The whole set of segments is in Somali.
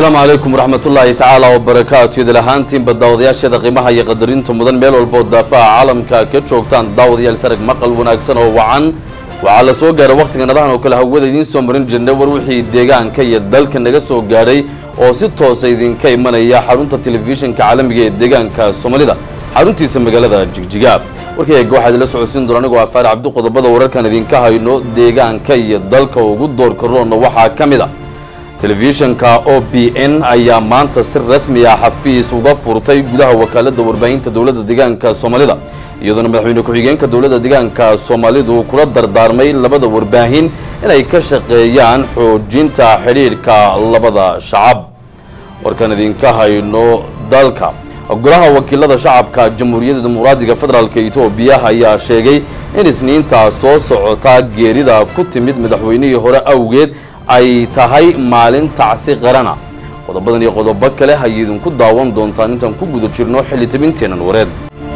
asalaamu calaykum waraxmatullaahi tacaala wabarakaatu idil ahaantiinba daawadayaasheeda qiimaha iyo qadarinta mudan meel walba oo daafaha caalamka ka joogtaan daawadayaal sarag maqal wanaagsan oo wacan waxaa la soo gaaray wakhtiga nadahan oo kale hawada idiin soo marin jirnay war wixii deegaanka iyo dalka naga soo gaadhay oo si toosa idinka imanaya xarunta telefishinka caalamiga ee deegaanka soomaalida xaruntiisa magaalada jigjiga warkayga waxaad ila socodsiin doona anigoo afaar cabdi qodobada wararkan idinka hayno deegaanka iyo dalka ugu doorka roonna waxaa ka mid a telefishinka o b n ayaa maanta si rasmi ah xafiis uga furtay gudaha wakaalada warbaahinta dowladda deegaanka soomaalida iyadoona madaxweyne ku-xigeenka dowladda deegaanka soomaalidu kula dardaarmay labada warbaahin inay ka shaqeeyaan xoojinta xidhiidhka labada shacab warkan idinka hayno dalka golaha wakiilada shacabka jamhuuriyadda dimuqraadiga federaalk etoobiya ayaa sheegay in isniinta soo socota geerida ku timid madaxweynihii hore awgeed ay tahay maalin tacsi qarana qodobadan iyo qodobo kale hay idinku daawan doontaan intaan ku guda jirno xilli tabinteenan wareed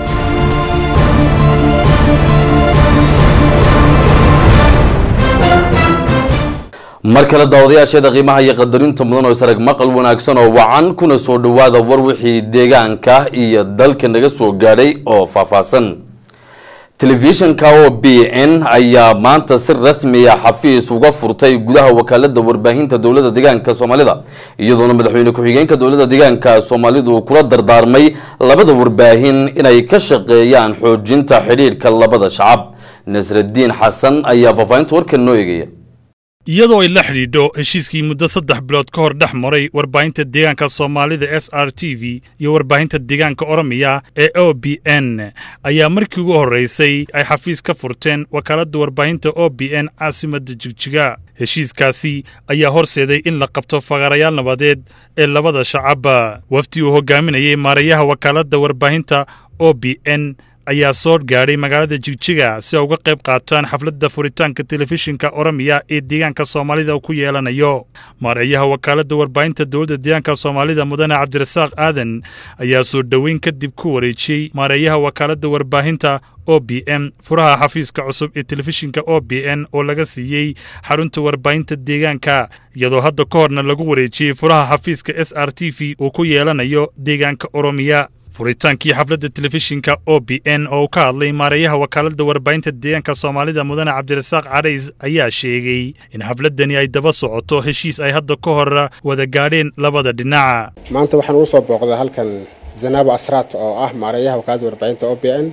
mar kale daawadayaasheeda qiimaha iyo qadarinta mudan oo isarag maqal wanaagsan oo wacan kuna soo dhowaada war wixii deegaanka iyo dalka naga soo gaadhay oo faahfaahsan telefishinka o b n ayaa maanta si rasmiya xafiis uga furtay gudaha wakaalada warbaahinta dowladda deegaanka soomaalida iyadoona madaxweyne ku-xigeenka dowladda deegaanka soomaalidu kula dardaarmay labada warbaahin inay ka shaqeeyaan xoojinta xidhiidhka labada shacab nasradiin xasan ayaa faahfaahinta warkan noo eegaya iyadoo ay la xidhiidho heshiiskii muddo saddex bilood ka hor dhex maray warbaahinta deegaanka soomaalida s r t v iyo warbaahinta deegaanka oromiya ee o b n ayaa markii ugu horraysay ay xafiis ka furteen wakaaladda warbaahinta o b n caasimadda jigjiga heshiiskaasi ayaa horseeday in la qabto fagaarayaal nabadeed ee labada shacabba wafdi uu hogaaminayay maarayaha wakaaladda warbaahinta o b n ayaa soo gaadhay magaalada jigjiga si ay uga qayb qaataan xafladda furitaanka telefishinka oromiya ee deegaanka soomaalida uu ku yeelanayo maareeyaha wakaaladda warbaahinta dowladda deegaanka soomaalida mudane cabdirasaaq aadan ayaa soo dhoweyn kadib ku wareejiyey maareeyaha wakaaladda warbaahinta o b m furaha xafiiska cusub ee telefishinka o b n oo laga siiyey xarunta warbaahinta deegaanka iyadoo hadda ka horna lagu wareejiyey furaha xafiiska s r t v uu ku yeelanayo deegaanka oromiya furitaankii xafladda telefishinka o b n oo uu ka hadlay maareeyaha wakaaladda warbaahinta deegaanka soomaalida mudane cabdirasaaq carays ayaa sheegay in xafladdani ay daba socoto heshiis ay hadda ka hor wada gaadheen labada dhinaca maanta waxaan ugu soo booqday halkan zanaabo asraat oo ah maareeyaha wakaaladda warbaahinta o b n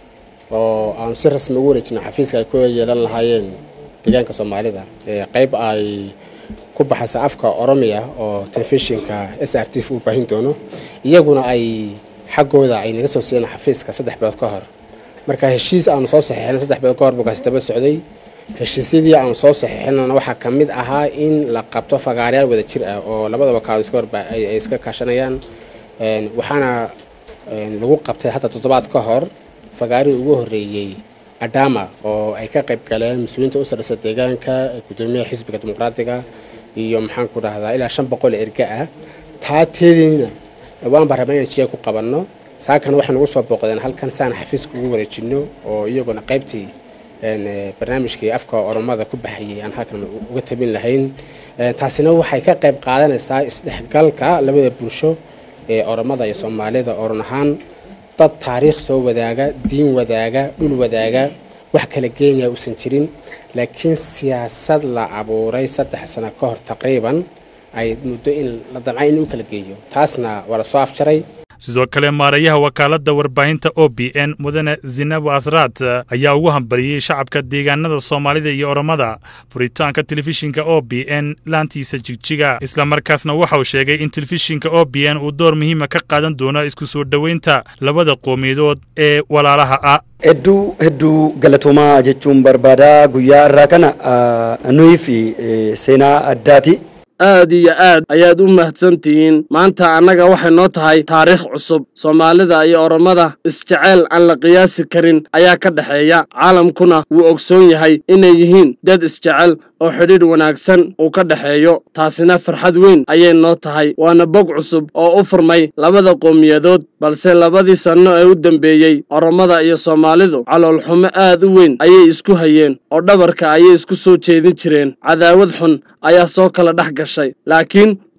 oo aanu si rasmi ugu wareejina xafiiska ay ku yeelan lahaayeen deegaanka soomaalida qeyb ay ku baxaysa afka oromiya oo telefishinka s r t v uu baahin doono iyaguna ay xaggooda ay naga soo siiyeen xafiiska saddex bilood ka hor marka heshiis aanu soo saxiixina saddex bilood ka hor bukaasi daba socday heshiisyadii aanu soo saxiixinana waxaa ka mid ahaa in la qabto fagaarayaal wada jir ah oo labada wakaalo ay iska kaashanayaan waxaana lagu qabtay hadda toddobaad ka hor fagaarihii ugu horreeyey adama oo ay ka qayb galeen mas-uuliyiinta u sarreysa deegaanka gudoomiyaha xisbiga dimuqraatiga iyo maxaan ku dhahdaa ilaa shan boqol erga ah taa teediina waan baa rabaa inaan jiya ku qabanno saakana waxay nagu soo booqdeen halkan saan xafiiska ugu wareejino oo iyaguna qaybtii barnaamijkii afka oromada ku baxayay aan halkan uga tabin lahayn taasina waxay ka qayb qaadanaysaa isdhexgalka labada bulsho ee oromada iyo soomaalida oran ahaan dad taariikh soo wadaaga diin wadaaga dhul wadaaga wax kala geenaya uusan jirin laakiin siyaasad la abuuray saddex sano ka hor taqriiban ay muddo in la damcay in u kala geeyo taasna waa la soo afjaray sidoo kale maareeyaha wakaaladda warbaahinta o b n mudane zinabo asraat ayaa ugu hambariyey shacabka deegaanada soomaalida iyo oromada furitaanka telefishinka o b n laantiisa jigjiga islamarkaasna waxauu sheegay in telefishinka o b n uu door muhiima ka qaadan doono isku soo dhoweynta labada qoomiyadood ee walaalaha ah hedduu hedduu galatoomaa jechuun barbaadaa guyyaa irraa kana nuyi fi seenaa addaati aad iyo aad ayaad u mahadsantihiin maanta annaga waxay noo tahay taariikh cusub soomaalida iyo oromada isjeceyl aan la qiyaasi karin ayaa ka dhexeeya caalamkuna wuu ogsoon yahay inay yihiin dad isjecel oo xidhiidh wanaagsan uu ka dhexeeyo taasina farxad weyn ayay noo tahay waana bog cusub oo u furmay labada qowmiyadood balse labadii sanno ee u dambeeyey oromada iyo soomaalidu caloolxumo aad u weyn ayay isku hayeen oo dhabarka ayay isku soo jeedin jireen cadaawad xun ayaa soo kala dhex gashay laakiin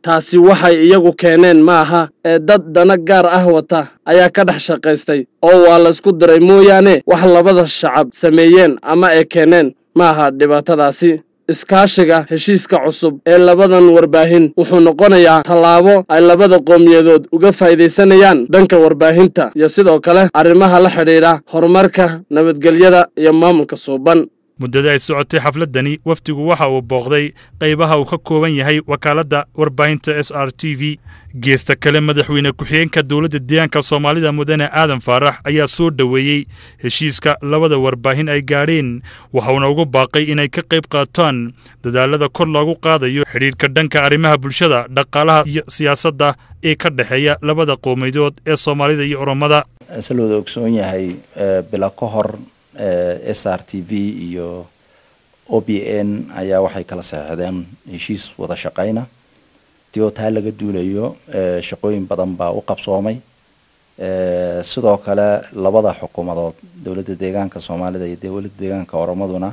taasi waxay iyagu keeneen ma aha ee dad dana gaar ah wata ayaa ka dhex shaqaystay oo waa laysku diray mooyaane wax labada shacab sameeyeen ama ay keeneen ma aha dhibaatadaasi iskaashiga heshiiska cusub ee labadan warbaahin wuxuu noqonayaa tallaabo ay labada qowmiyadood uga faa'iidaysanayaan dhanka warbaahinta iyo sidoo kale arrimaha la xidhiidha horumarka nabadgelyada iyo maamulka suuban muddada ay socotay xafladdani wafdigu waxa uu booqday qaybaha uu ka kooban yahay wakaaladda warbaahinta s r t v geesta kale madaxweyne ku-xigeenka dowladda deegaanka soomaalida mudane aadan faarax ayaa soo dhoweeyey heshiiska labada warbaahin ay gaadheen waxauna ugu baaqay inay ka qayb qaataan dadaalada kor loogu qaadayo xidhiidhka dhanka arrimaha bulshada dhaqaalaha iyo siyaasadda ee ka dhexeeya labada qowmiyadood ee soomaalida iyo oromada se looda ogsoon yahay bila ka hor s r t v iyo o b n ayaa waxay kala saxeexdeen heshiis wada shaqayna ti oo taa laga duulayo shaqooyin badan baa u qabsoomay sidoo kale labada xukuumadood dowladda deegaanka soomaalida iyo dowladda deegaanka oromaduna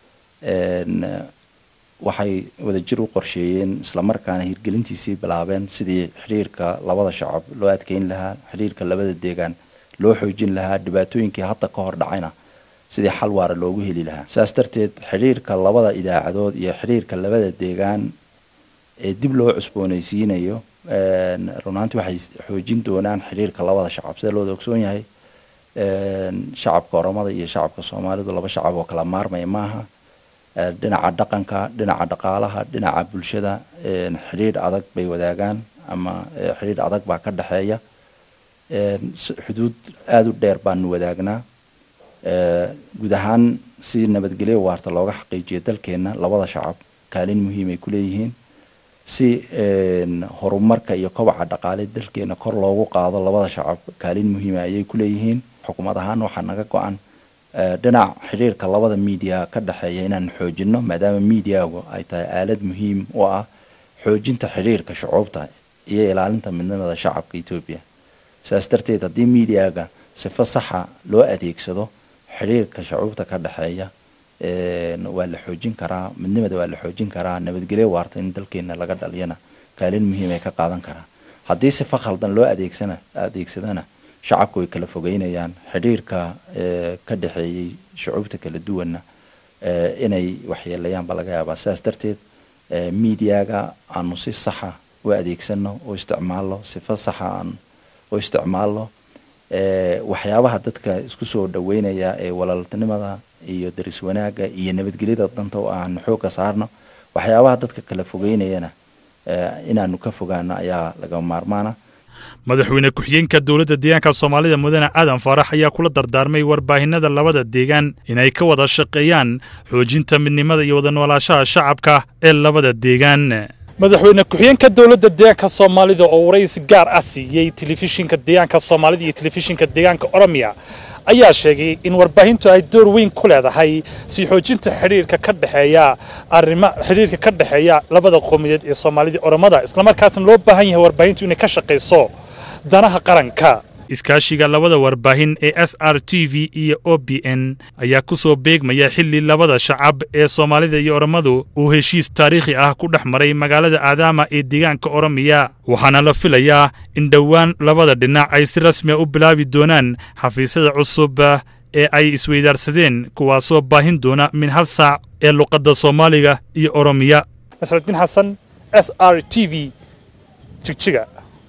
waxay wadajir u qorsheeyeen islamarkaana hirgelintiisii bilaabeen sidii xidhiirka labada shacab loo adkeyn lahaa xidhiirka labada deegaan loo xoojin lahaa dhibaatooyinkii hadda ka hor dhacayna sidii xal waara loogu heli lahaa saas darteed xidhiirka labada idaacadood iyo xidhiirka labada deegaan ee dib loo cusboonaysiinayo runaantii waxay xoojin doonaan xidhiirka labada shacab sida looda ogsoon yahay shacabka oromada iyo shacabka soomaalidu laba shacab oo kala maarmaya maaha dhinaca dhaqanka dhinaca dhaqaalaha dhinaca bulshada xidhiidh adag bay wadaagaan ama xidhiidh adag baa ka dhexeeya xuduud aada u dheer baanu wadaagnaa guud ahaan si nabadgelyo waarta looga xaqiijiyo dalkeenna labada shacab kaalin muhiim ay ku leeyihiin si horumarka iyo kobaca dhaqaale dalkeena kor loogu qaado labada shacab kaalin muhiima ayay ku leeyihiin xukuumad ahaan waxaa naga go-an dhinac xidhiirka labada miidiya ka dhexeeya inaan xoojino maadaama miidiyagu ay tahay aalad muhiim u ah xoojinta xidhiirka shucuubta iyo ilaalinta midnimada shacabka etoobiya saas darteed haddii miidiyaga sifo saxa loo adeegsado xidhiirka shucuubta ka dhexeeya waa la xoojin karaa midnimada waa la xoojin karaa nabadgelyo waarta in dalkeena laga dhaliyana kaalin muhiim ay ka qaadan karaa haddii sifo khaldan loo adeegsana adeegsadana shacabku way kala fogeynayaan xidhiirka ka dhexeeyey shucuubta kala duwanna inay waxyeelayaan baa laga yaabaa sidaas darteed miidiyaga aanu si saxa u adeegsano oo isticmaalno sifo saxa aan u isticmaalno waxyaabaha dadka isku soo dhaweynaya ee walaaltinimada iyo daris wanaagga iyo nabadgelyada danta oo aan xoogga saarno waxyaabaha dadka kala fogeynayana inaanu ka fogaano ayaa laga maarmaana madaxweyne ku-xigeenka dowladda deegaanka soomaalida mudane aadan faarax ayaa kula dardaarmay warbaahinada labada deegaan inay ka wada shaqeeyaan xoojinta midnimada iyo wada noolaashaha shacabka ee labada deegaan madaxweyne ku-xigeenka dowladda deegaanka soomaalida oo waraysi gaar ah siiyey telefishinka deegaanka soomaalida iyo telefishinka deegaanka oromiya ayaa sheegay in warbaahintu ay door weyn ku leedahay sii xoojinta xidhiirka ka dhexeeya arrima xidhiirka ka dhexeeya labada qowmiyadeed ee soomaalida oromada islamarkaasna loo baahan yahay warbaahintu inay ka shaqayso danaha qaranka iskaashiga labada warbaahin ee s r t v iyo o b n ayaa ku soo beegmaya xilli labada shacab ee soomaalida iyo oromadu uu heshiis taariikhi ah ku dhex maray magaalada aadaama ee deegaanka oromiya waxaana la filayaa in dhowaan labada dhinac ay si rasmiya u bilaabi doonaan xafiisyada cusub ee ay isweydaarsadeen kuwaasoo baahin doona min hal saac ee luqadda soomaaliga iyo oromiya nasraddiin xasan s r t v jigjiga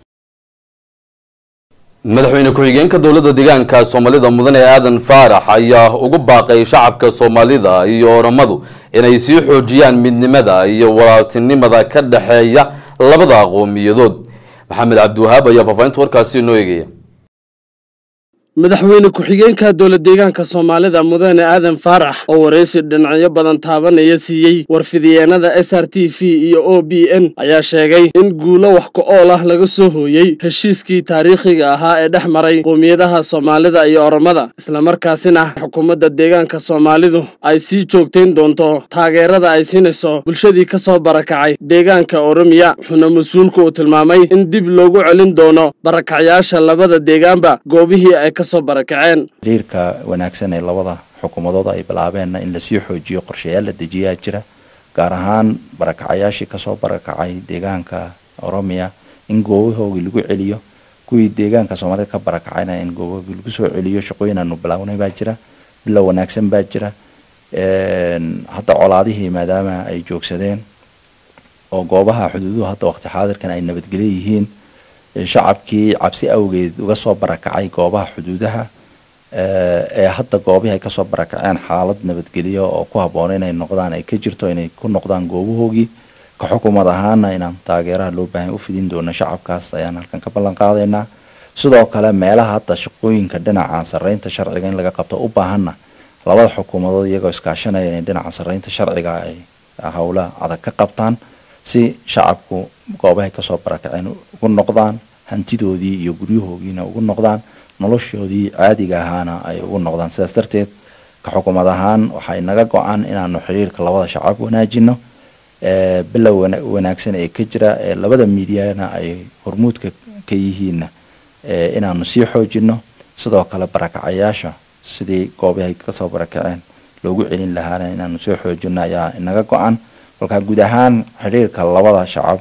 madaxweyne ku-xigeenka dowladda deegaanka soomaalida mudane aadan faarax ayaa ugu baaqay shacabka soomaalida iyo oromadu inay sii xoojiyaan midnimada iyo walaaltinimada ka dhexeeya labada qowmiyadood maxamed cabdiwahaab ayaa faafahinta warkaasi inoo eegaya madaxweyne ku-xigeenka dowlad deegaanka soomaalida mudane aadan faarax oo waraysi dhinacyo badan taabanaya siiyey warfidiyeenada s r t v iyo o b n ayaa sheegay in guulo wax ku-ool ah laga soo hooyey heshiiskii taariikhiga ahaa ee dhex maray qowmiyadaha soomaalida iyo oromada islamarkaasina xukuumadda deegaanka soomaalidu ay sii joogtayn doonto taageerada ay siinayso bulshadii ka soo barakacay deegaanka oromiya wuxuuna mas-uulku uu tilmaamay in dib loogu celin doono barakacyaasha labada deegaanba goobihii ay ka xiriirka wanaagsan ee labada xukuumadood ay bilaabeenna in lasii xoojiyo qorshayaal la dejiyaa jira gaar ahaan barakacayaashii kasoo barakacay deegaanka oromia in goobahoogii lagu celiyo kuwii deegaanka soomaalida ka barakacayna in goobahoogii lagu soo celiyo shaqooyin aanu bilaawnay baa jira bilow wanaagsan baa jira hadda colaadihii maadaama ay joogsadeen oo goobaha xuduuduhu hadda waqti xaadirkan ay nabadgelyo yihiin shacabkii cabsi awgeed uga soo barakacay goobaha xuduudaha ee hadda goobihii ay kasoo barakaceen xaalad nabadgelyo oo ku habboon inay noqdaan ay ka jirto inay ku noqdaan goobahoogii ka xukuumad ahaana inaan taageeraha loo baahan u fidin doono shacabkaas ayaan halkan ka ballan qaadaynaa sidoo kale meelaha hadda shaqooyinka dhinaca sarreynta sharciga in laga qabto u baahanna labada xukuumadood iyagoo iskaashanaya inay dhinaca sarreynta sharciga ay howla adag ka qabtaan si shacabku goobahay kasoo barakaceen ugu noqdaan hantidoodii iyo guryahoogiina ugu noqdaan noloshoodii caadiga ahaana ay ugu noqdaan sidaas darteed ka xukuumad ahaan waxay naga go-an inaanu xiriirka labada shacab wanaajino bilow wanaagsan ee ka jira ee labada miidiyana ay hormuudka ka yihiinna inaanu sii xoojino sidoo kale barakacayaasha sidii goobahay kasoo barakaceen loogu celin lahaana inaanu soo xoojino ayaa inaga go-an kolkaa guud ahaan xiriirka labada shacab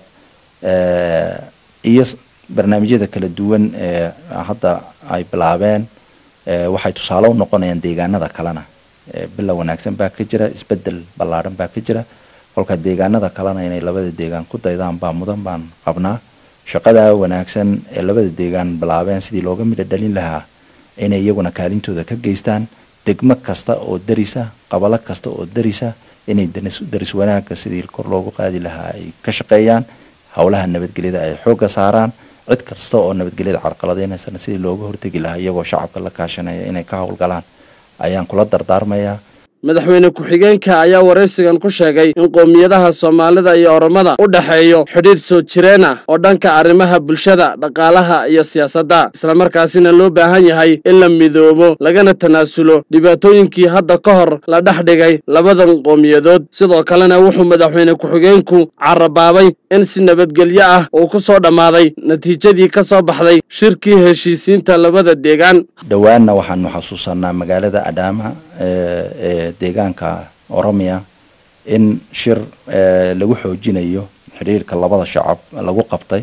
iyo barnaamijyada kala duwan ee hadda ay bilaabeen waxay tusaale u noqonayaan deegaanada kalena bilow wanaagsan baa ka jira isbedel ballaadhan baa ka jira kolka deegaanada kalena inay labada deegaan ku daydaan baa mudan baan qabnaa shaqada wanaagsan ee labada deegaan bilaabeen sidii looga midho dhalin lahaa inay iyaguna kaalintooda ka geystaan degmo kasta oo darisa qabalo kasta oo darisa inay daris wanaagga sidii kor loogu qaadi lahaa ay ka shaqeeyaan howlaha nabadgelyada ay xoogga saaraan cid kasta oo nabadgelyada carqaladeynaysan sidii looga hortegi lahaa iyagoo shacabka la kaashanaya inay ka howlgalaan ayaan kula dardaarmayaa madaxweyne ku-xigeenka ayaa waraysigan ku sheegay in qowmiyadaha soomaalida iyo oromada u dhexeeyo xidhiidh soo jireen ah oo dhanka arrimaha bulshada dhaqaalaha iyo siyaasadda islamarkaasina loo baahan yahay in la midoobo lagana tanaasulo dhibaatooyinkii hadda ka hor la dhex dhigay labadan qowmiyadood sidoo kalena wuxuu madaxweyne ku-xigeenku carabaabay in si nabadgelyo ah uu ku soo dhammaaday natiijadii ka soo baxday shirkii heshiisiinta labada deegaan dhowaanna waxaanu xasuusanaa magaalada adhaama ee deegaanka oromia in shir lagu xoojinayo xidhiirka labada shacab lagu qabtay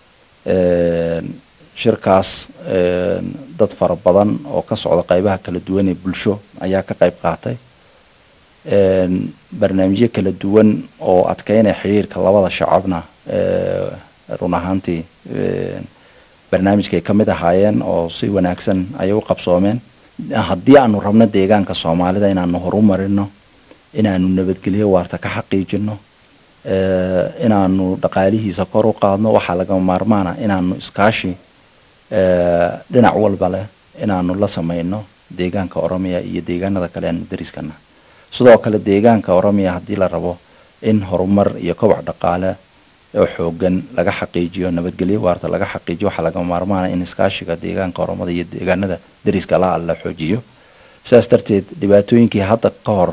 shirkaas dad fara badan oo ka socda qeybaha kala duwan ee bulsho ayaa ka qeyb qaatay barnaamijyo kala duwan oo adkeynaya xidhiirka labada shacabna run ahaantii barnaamijkay ka mid ahaayeen oo si wanaagsan ayay u qabsoomeen haddii aanu rabno deegaanka soomaalida inaanu horumarino inaanu nabadgelyo waarta ka xaqiijino inaanu dhaqaalihiisa kor u qaadno waxaa lagama maarmaana inaanu iskaashi dhinac walba leh inaanu la sameyno deegaanka oromia iyo deegaanada kale aanu dariskana sidoo kale deegaanka oromia haddii la rabo in horumar iyo kobac dhaqaale oo xoogan laga xaqiijiyo nabadgelyo waarta laga xaqiijiyo waxaa lagama maarmaana in iskaashiga deegaanka oromada iyo deegaanada dariska la la xoojiyo sidaas darteed dhibaatooyinkii hadda ka hor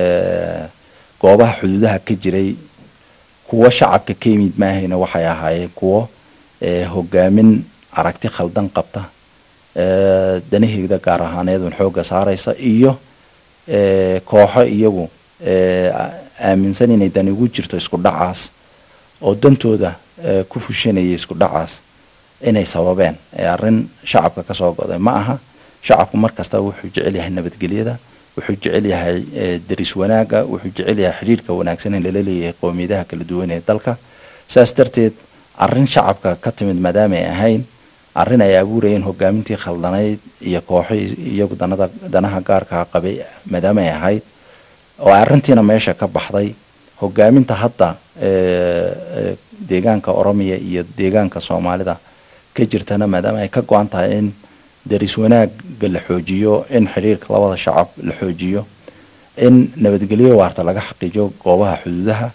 goobaha xuduudaha ka jiray kuwo shacabka ka yimid maahayna waxay ahaayeen kuwo hogaamin aragti khaldan qabta danaheeda gaar ahaaneed un xoogga saaraysa iyo kooxo iyagu aaminsan inay dani ugu jirto isku dhacaas oo dantooda ku fushanayay isku dhacaas inay sababeen arrin shacabka kasoo goday ma aha shacabku mar kasta wuxuu jecel yahay nabadgelyada wuxuu jecel yahay daris wanaaga wuxuu jecel yahay xidhiirka wanaagsan in lala leeyahay qowmiyadaha kala duwan ee dalka saas darteed arrin shacabka ka timid maadaama ay ahayn arrin ay abuurayeen hogaamintii khaldanayd iyo kooxo iyagu danada danaha gaarkaa qabay maadaama ay ahayd oo arrintiina meesha ka baxday hogaaminta hadda deegaanka oromiya iyo deegaanka soomaalida ka jirtana maadaama ay ka go-an tahay in daris wanaagga la xoojiyo in xidhiirka labada shacab la xoojiyo in nabadgelyo waarta laga xaqiijiyo goobaha xuduudaha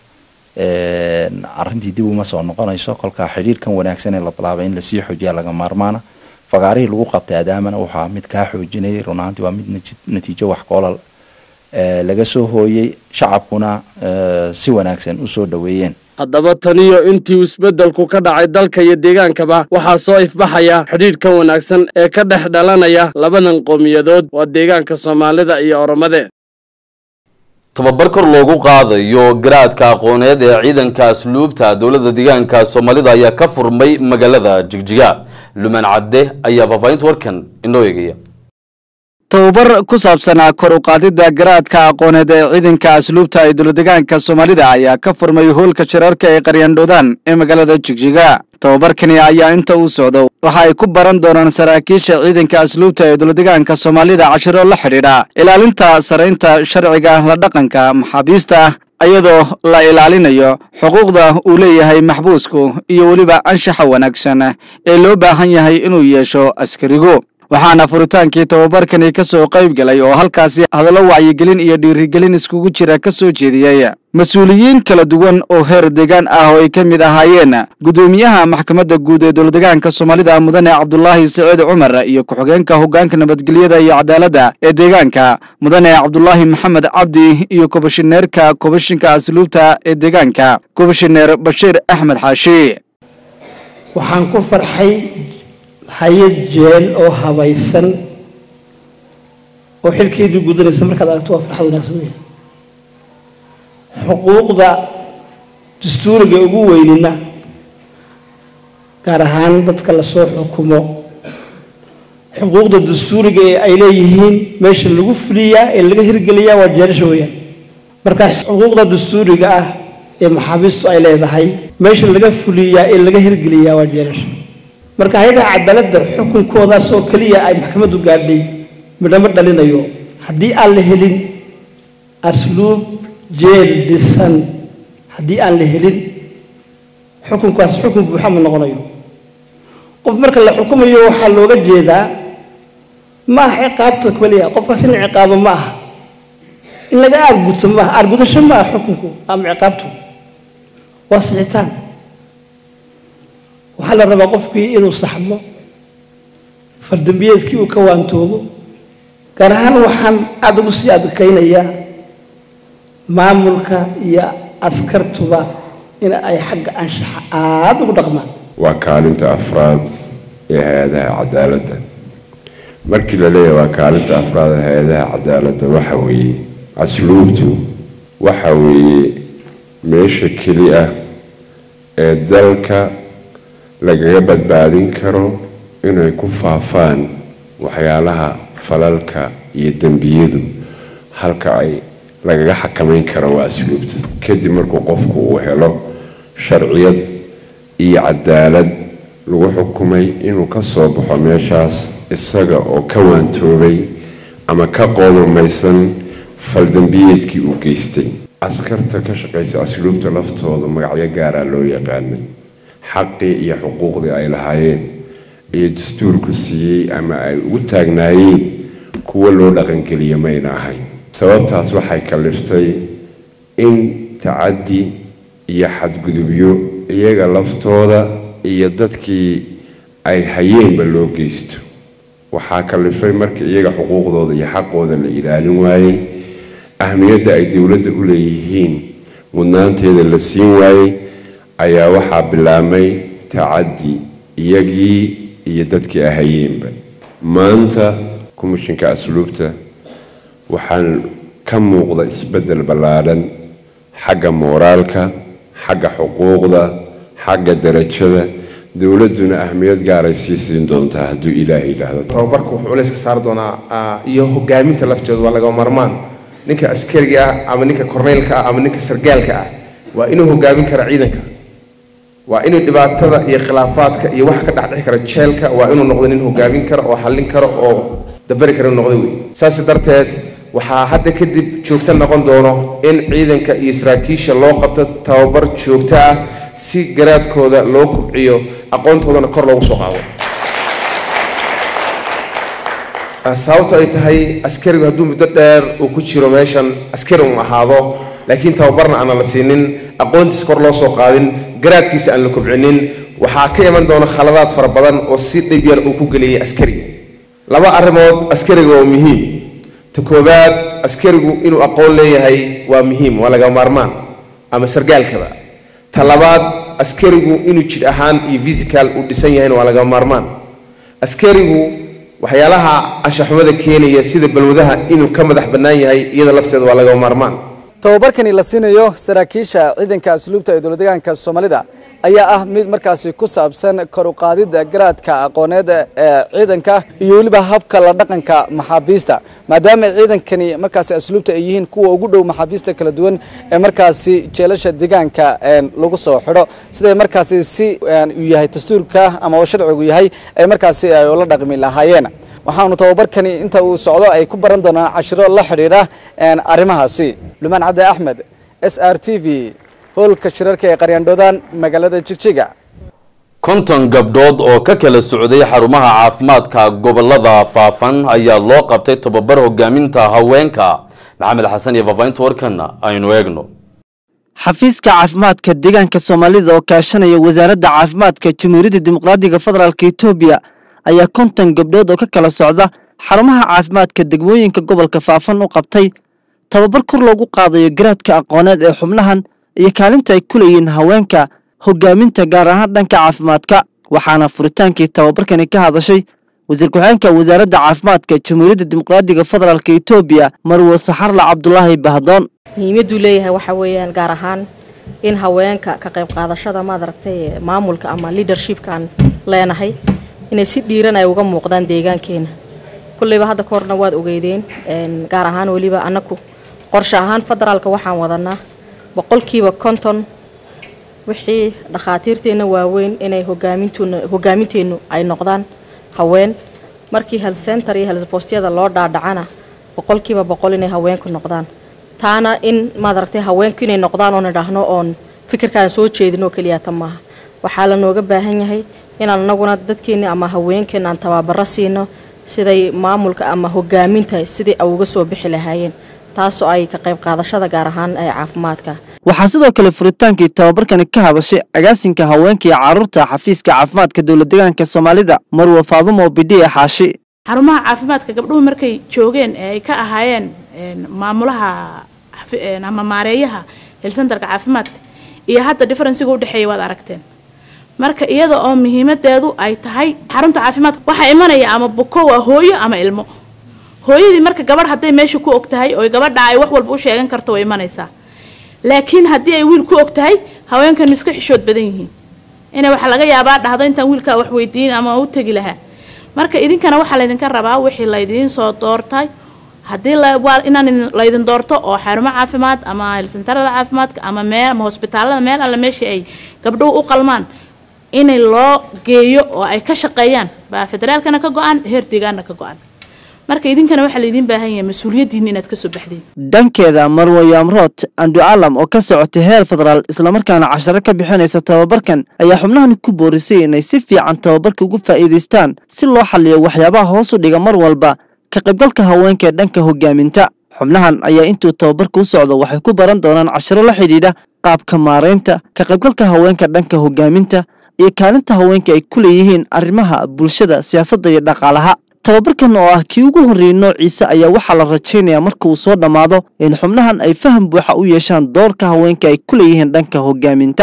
arrintii dib uma soo noqonayso kolkaa xidhiirkan wanaagsan ee la bilaabay in lasii xoojiya laga maarmaana fagaarihii lagu qabtay adaamana waxaa mid kaa xoojinayay run ahaantii waa mid natiijo wax koolal laga soo hooyey shacabkuna si wanaagsan usoo dhoweeyeen haddaba taniyo intii isbeddelku ka dhacay dalka iyo deegaankaba waxaa soo ifbaxaya xidhiidhkan wanaagsan ee ka dhex dhalanaya labadan qowmiyadood waa deegaanka soomaalida iyo oromade tababar kor loogu qaadayo garaadka aqooneed ee ciidanka asluubta dowladda deegaanka soomaalida ayaa ka furmay magaalada jigjiga lumaan cadde ayaa faahfaahinta warkan inoo eegaya tababar ku saabsanaa kor u qaadidda garaadka aqooneed ee ciidanka asluubta ee dowladegaanka soomaalida ayaa ka furmay hoolka shirarka ee qaryandhoodaan ee magaalada jigjiga tababarkani ayaa inta uu socdo waxa ay ku baran doonaan saraakiisha ciidanka asluubta ee dowladegaanka soomaalida cashiro la xidhiidha ilaalinta saraynta sharciga la dhaqanka maxaabiista iyadoo la ilaalinayo xuquuqda uu leeyahay maxbuusku iyo weliba anshaxa wanaagsan ee loo baahan yahay inuu yeesho askarigu waxaana furitaankii tababarkani ka soo qayb galay oo halkaasi hadallo wacyigelin iyo dhiirigelin iskugu jira ka soo jeediyey mas-uuliyiin kala duwan oo heer deegaan ah oo ay ka mid ahaayeen guddoomiyaha maxkamadda guud ee dowladegaanka soomaalida mudane cabdulaahi saciid cumar iyo ku-xigeenka hoggaanka nabadgelyada iyo cadaaladda ee deegaanka mudane cabdulaahi maxamed cabdi iyo kobashineerka kobashinka asluubta ee deegaanka kobashineer bashiir axmed xaashi waxaan ku farxay hay-ad jeel oo habaysan oo xilkeedii gudanaysa markaad aragto waa farxad wanaagsan weyn xuquuqda dastuuriga ugu weynina gaar ahaan dadka lasoo xukumo xuquuqda dastuuriga ee ay leeyihiin meesha lagu fuliyaa ee laga hirgeliyaa waa jeelasha weeyaan marka xuquuqda dastuuriga ah ee maxaabiistu ay leedahay meesha laga fuliyaa ee laga hirgeliyaa waa jeelasha marka hay-adaha cadaaladda xukunkoodaas oo keliya ay maxkamaddu gaadhay midhamo dhalinayo haddii aan la helin asluub jeel dhisan haddii aan la helin xukunkaas xukun buuxa ma noqonayo qof marka la xukumayo waxaa looga jeedaa ma aha ciqaabta keliya qofkaas in ciqaabo ma aha in laga aarguto ma aha aargudasho ma aha xukunku ama ciqaabtu waa sixitaan waxaa la rabaa qofkii inuu saxmo fardambiyeedkii uu ka waantoobo gaar ahaan waxaan aada ugu sii adkaynayaa maamulka iyo askartuba in ay xagga anshaxa aada ugu dhaqmaan waa kaalinta afraad ee hay-adaha cadaaladda markii la leeyahay waa kaalinta afraad ee hay-adaha cadaaladda waxa weeye asluubtu waxa weeye meesha keli ah ee dalka lagaga badbaadin karo inay ku faafaan waxyaalaha falalka iyo dembiyadu halka ay lagaga xakamayn karo waa asluubta kadib markuu qofku uu helo sharciyad iyo cadaalad lagu xukumay inuu ka soo baxo meeshaas isaga oo ka waantoobay ama ka qoomamaysan faldembiyeedkii uu geystay askarta ka shaqaysa asluubta laftooda magacyo gaaraa loo yaqaanay xaqii iyo xuquuqdii ay lahaayeen iyo dastuurku siiyey ama ay ugu taagnaayeen kuwo loo dhaqangeliya mayna ahayn sababtaas waxay kaliftay in tacaddi iyo xadgudubyo iyaga laftooda iyo dadkii ay hayeenba loo geysto waxaa kalifay marka iyaga xuquuqdooda iyo xaqooda la ilaalin waayey ahmiyadda ay dowladda u leeyihiin mudnaanteeda la siin waayey ayaa waxaa bilaabmay tacaddi iyagii iyo dadkii ahayeenba maanta komishinka asluubta waxaan ka muuqda isbeddel ballaadhan xagga mooraalka xagga xuquuqda xagga darajada dowladduna ahmiyad gaaray sii siin doontaa hadduu ilaahay yidhaahdo tababarku wuxuu culayska saari doonaa iyo hogaaminta lafteedu waa laga marmaan ninka askariga ah ama ninka korneylka ah ama ninka sargaalka ah waa inuu hogaamin kara ciidanka waa inuu dhibaatada iyo khilaafaadka iyo waxa ka dhexdhexi kara jeelka waa inuu noqdo nin hogaamin karo oo xallin karo oo dabari kara inuu noqdo wey saas darteed waxaa hadda kadib joogto noqon doono in ciidanka iyo saraakiisha loo qabto tababar joogto ah si garaadkooda loo kubciyo aqoontoodana kor loogu soo qaado sababto ay tahay askarigu hadduu muddo dheer uu ku jiro meeshan askari un ahaado laakiin tababarna aana la siinin aqoontiisa kor loo soo qaadin garaadkiisa aan la kobcinin waxaa ka iman doona khaladaad fara badan oo si dhib yar uu ku geliyay askariga laba arrimood askariga waa muhiim ta koowaad askarigu inuu aqoon leeyahay waa muhiim waa laga maarmaan ama sargaalkaba ta labaad askarigu inuu jidh ahaan iyo physical uu dhisan yahayna waa laga maarmaan askarigu waxyaalaha anshaxumada keenaya sida balwadaha inuu ka madax bannaan yahay iyada lafteeda waa laga maarmaan tababarkani la siinayo saraakiisha ciidanka asluubta ee dowladdeegaanka soomaalida ayaa ah mid markaasi ku saabsan kor u qaadidda garaadka aqooneed ee ciidanka iyo weliba habka la dhaqanka maxaabiista maadaama ciidankani markaasi asluubta ay yihiin kuwa ugu dhow maxaabiista kala duwan ee markaasi jeelasha deegaanka lagu soo xidho siday markaasi si uu yahay dastuurka ama sharcigu yahay ay markaasi ay ula dhaqmi lahaayeen waxaanu tababarkani inta uu socdo ay ku baran doonaan cashiro la xidhiidha arrimahaasi lumaan cadde axmed s r t v hoolka shirarka ee qaryaandhoodaan magaalada jigjiga konton gabdhood oo ka kala socday xarumaha caafimaadka gobolada faafan ayaa loo qabtay tababar hogaaminta haweenka maxamed xasan iyo faafahinta warkan aynu eegno xafiiska caafimaadka deegaanka soomaalida oo kaashanaya wasaaradda caafimaadka jamhuuriyadda dimuqraadiga federaalk etoobiya ayaa konton gabdhood oo ka kala socda xarumaha caafimaadka degmooyinka gobolka faafan u qabtay tababar kor loogu qaadayo garaadka aqooneed ee xubnahan iyo kaalinta ay ku leeyihiin haweenka hogaaminta gaar ahaan dhanka caafimaadka waxaana furitaankii tababarkani ka hadashay wasiir ku-xigeenka wasaaradda caafimaadka jamhuuriyadda dimuqraadiga federaalk etoobiya marwo saxarla cabdulaahi bahdoon muhiimaduu leeyahay waxaa weeyaan gaar ahaan in haweenka ka qayb qaadashada maadaragtay maamulka ama leadershipkaan leenahay inay si dhiiran ay uga muuqdaan deegaankeena kulleyba hadda ka horna waad ogeydeen gaar ahaan weliba annaku qorshe ahaan federaalka waxaan wadanaa boqolkiiba konton wixii dhakhaatiirteenna waaweyn inay hogaamintuna hogaaminteennu ay noqdaan haween markii health center iyo health bostyada loo dhaadhacana boqolkiiba boqol inay haweenku noqdaan taana in maadaragtay haweenku inay noqdaan oon idhaahno oon fikirkaan soo jeedin oo keliya ta maaha waxaa la nooga baahan yahay inaan anaguna dadkeenna ama haweenkeena aan tababaro siino siday maamulka ama hogaaminta sidai ay uga soo bixi lahaayeen taasoo ay ka qayb qaadashada gaar ahaan ee caafimaadka waxaa sidoo kale furitaankii tababarkani ka hadashay agaasinka haweenka iyo carruurta xafiiska caafimaadka dowladdeegaanka soomaalida marwa faadumo bidhi ee xaashi xarumaha caafimaadka gabdhuhu markay joogeen ee ay ka ahaayeen maamulaha ama maareeyaha helsentarka caafimaadka iyo hadda differensiga udhexeeya waad aragteen marka iyada oo muhiimadeedu ay tahay xarunta caafimaadka waxaa imanaya ama buko waa hooyo ama ilmo hooyadii marka gabadh hadday meesha ku og tahay oo gabadha ay wax walba u sheegan karto way imanaysaa laakiin haddii ay wiil ku og tahay haweenkan iska xishood badan yihiin inay waxaa laga yaabaa dhahdo intaan wiilkaa wax weydiin ama u tegi lahaa marka idinkana waxaa laydinka rabaa wixii laydiin soo doortay haddii inaan laydin doorto oo xarumo caafimaad ama helsentarada caafimaadka ama meel ama hosbitaalada meel alle meeshii ay gabdhuhu u qalmaan inay loo geeyo oo ay ka shaqeeyaan baa federaalkana ka go-an heer deegaanna ka go-an marka idinkana waxaa laydiin baahan yahay mas-uuliyaddiinna inaad kasoo baxdeen dhankeeda marwo yaamrood andu calam oo ka socotay heer federaal islamarkaana casharo ka bixinaysa tababarkan ayaa xubnahan ku boorisay inay si fiican tababarka ugu faa'iidaystaan si loo xaliyo waxyaabaha hoos u dhiga mar walba ka qaybgalka haweenka ee dhanka hogaaminta xubnahan ayaa intuu tababarka u socdo waxay ku baran doonaan casharo la xidhiidha qaabka maaraynta ka qaybgalka haweenka dhanka hogaaminta iyo kaalinta haweenka ay ku leeyihiin arrimaha bulshada siyaasadda iyo dhaqaalaha tababarkan oo ah kii ugu horreeyey noociisa ayaa waxaa la rajaynayaa marka uu soo dhammaado in xubnahan ay faham buuxa u yeeshaan doorka haweenka ay ku leeyihiin dhanka hogaaminta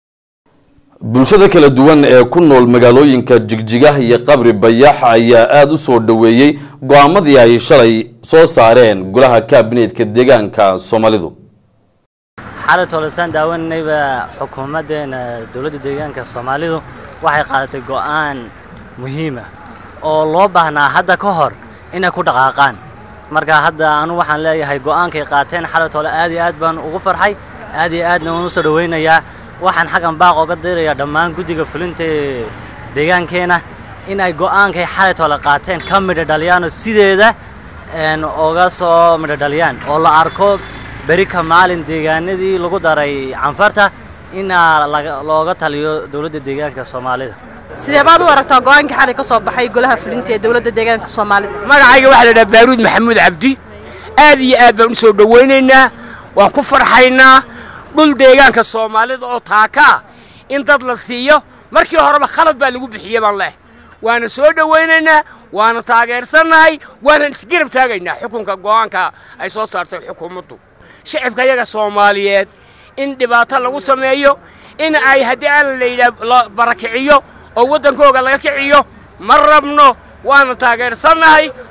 bulshada kala duwan ee ku nool magaalooyinka jigjiga iyo qabri bayax ayaa aada u soo dhoweeyey go-aamadii ay shalay soo saareen golaha kaabineetka deegaanka soomaalidu xalay tolosaan daawanayba xukuumaddeena dowladda deegaanka soomaalidu waxay qaadatay go'aan muhiima oo loo baahnaa hadda ka hor inay ku dhaqaaqaan marka hadda anu waxaan leeyahay go'aankay qaateen xalay tole aad iyo aad baan ugu farxay aad iyo aadna waan u soo dhowaynayaa waxaan xaggan baaq oga dirayaa dhammaan guddiga fulinta ee deegaankeena in ay go'aankay xalay tole qaateen ka midho dhaliyaano sideeda oga soo midho dhaliyaan oo la arko beri ka maalin deegaanadii lagu daray canfarta inaa looga taliyo dowladda deegaanka soomaalida sidee baad u aragtaa go-aankii xalay ka soo baxay golaha fulinta ee dowladda deegaanka soomaalida magacayga waxaa la dhaha baaruud maxamuud cabdi aad iyo aad baan u soo dhowaynaynaa waan ku farxaynaa dhul deegaanka soomaalida oo taaka ah in dad la siiyo markii horeba khalad baa lagu bixiyey baan leh waana soo dhowaynaynaa waana taageersannahay waana isgarab taagaynaa xukunka go'aanka ay soo saartay xukuumaddu shicibka yaga soomaaliyeed in dhibaato lagu sameeyo in ay haddii aan la yidhaah la barakiciyo oo waddankooga laga kiciyo ma rabno waana taageersannahay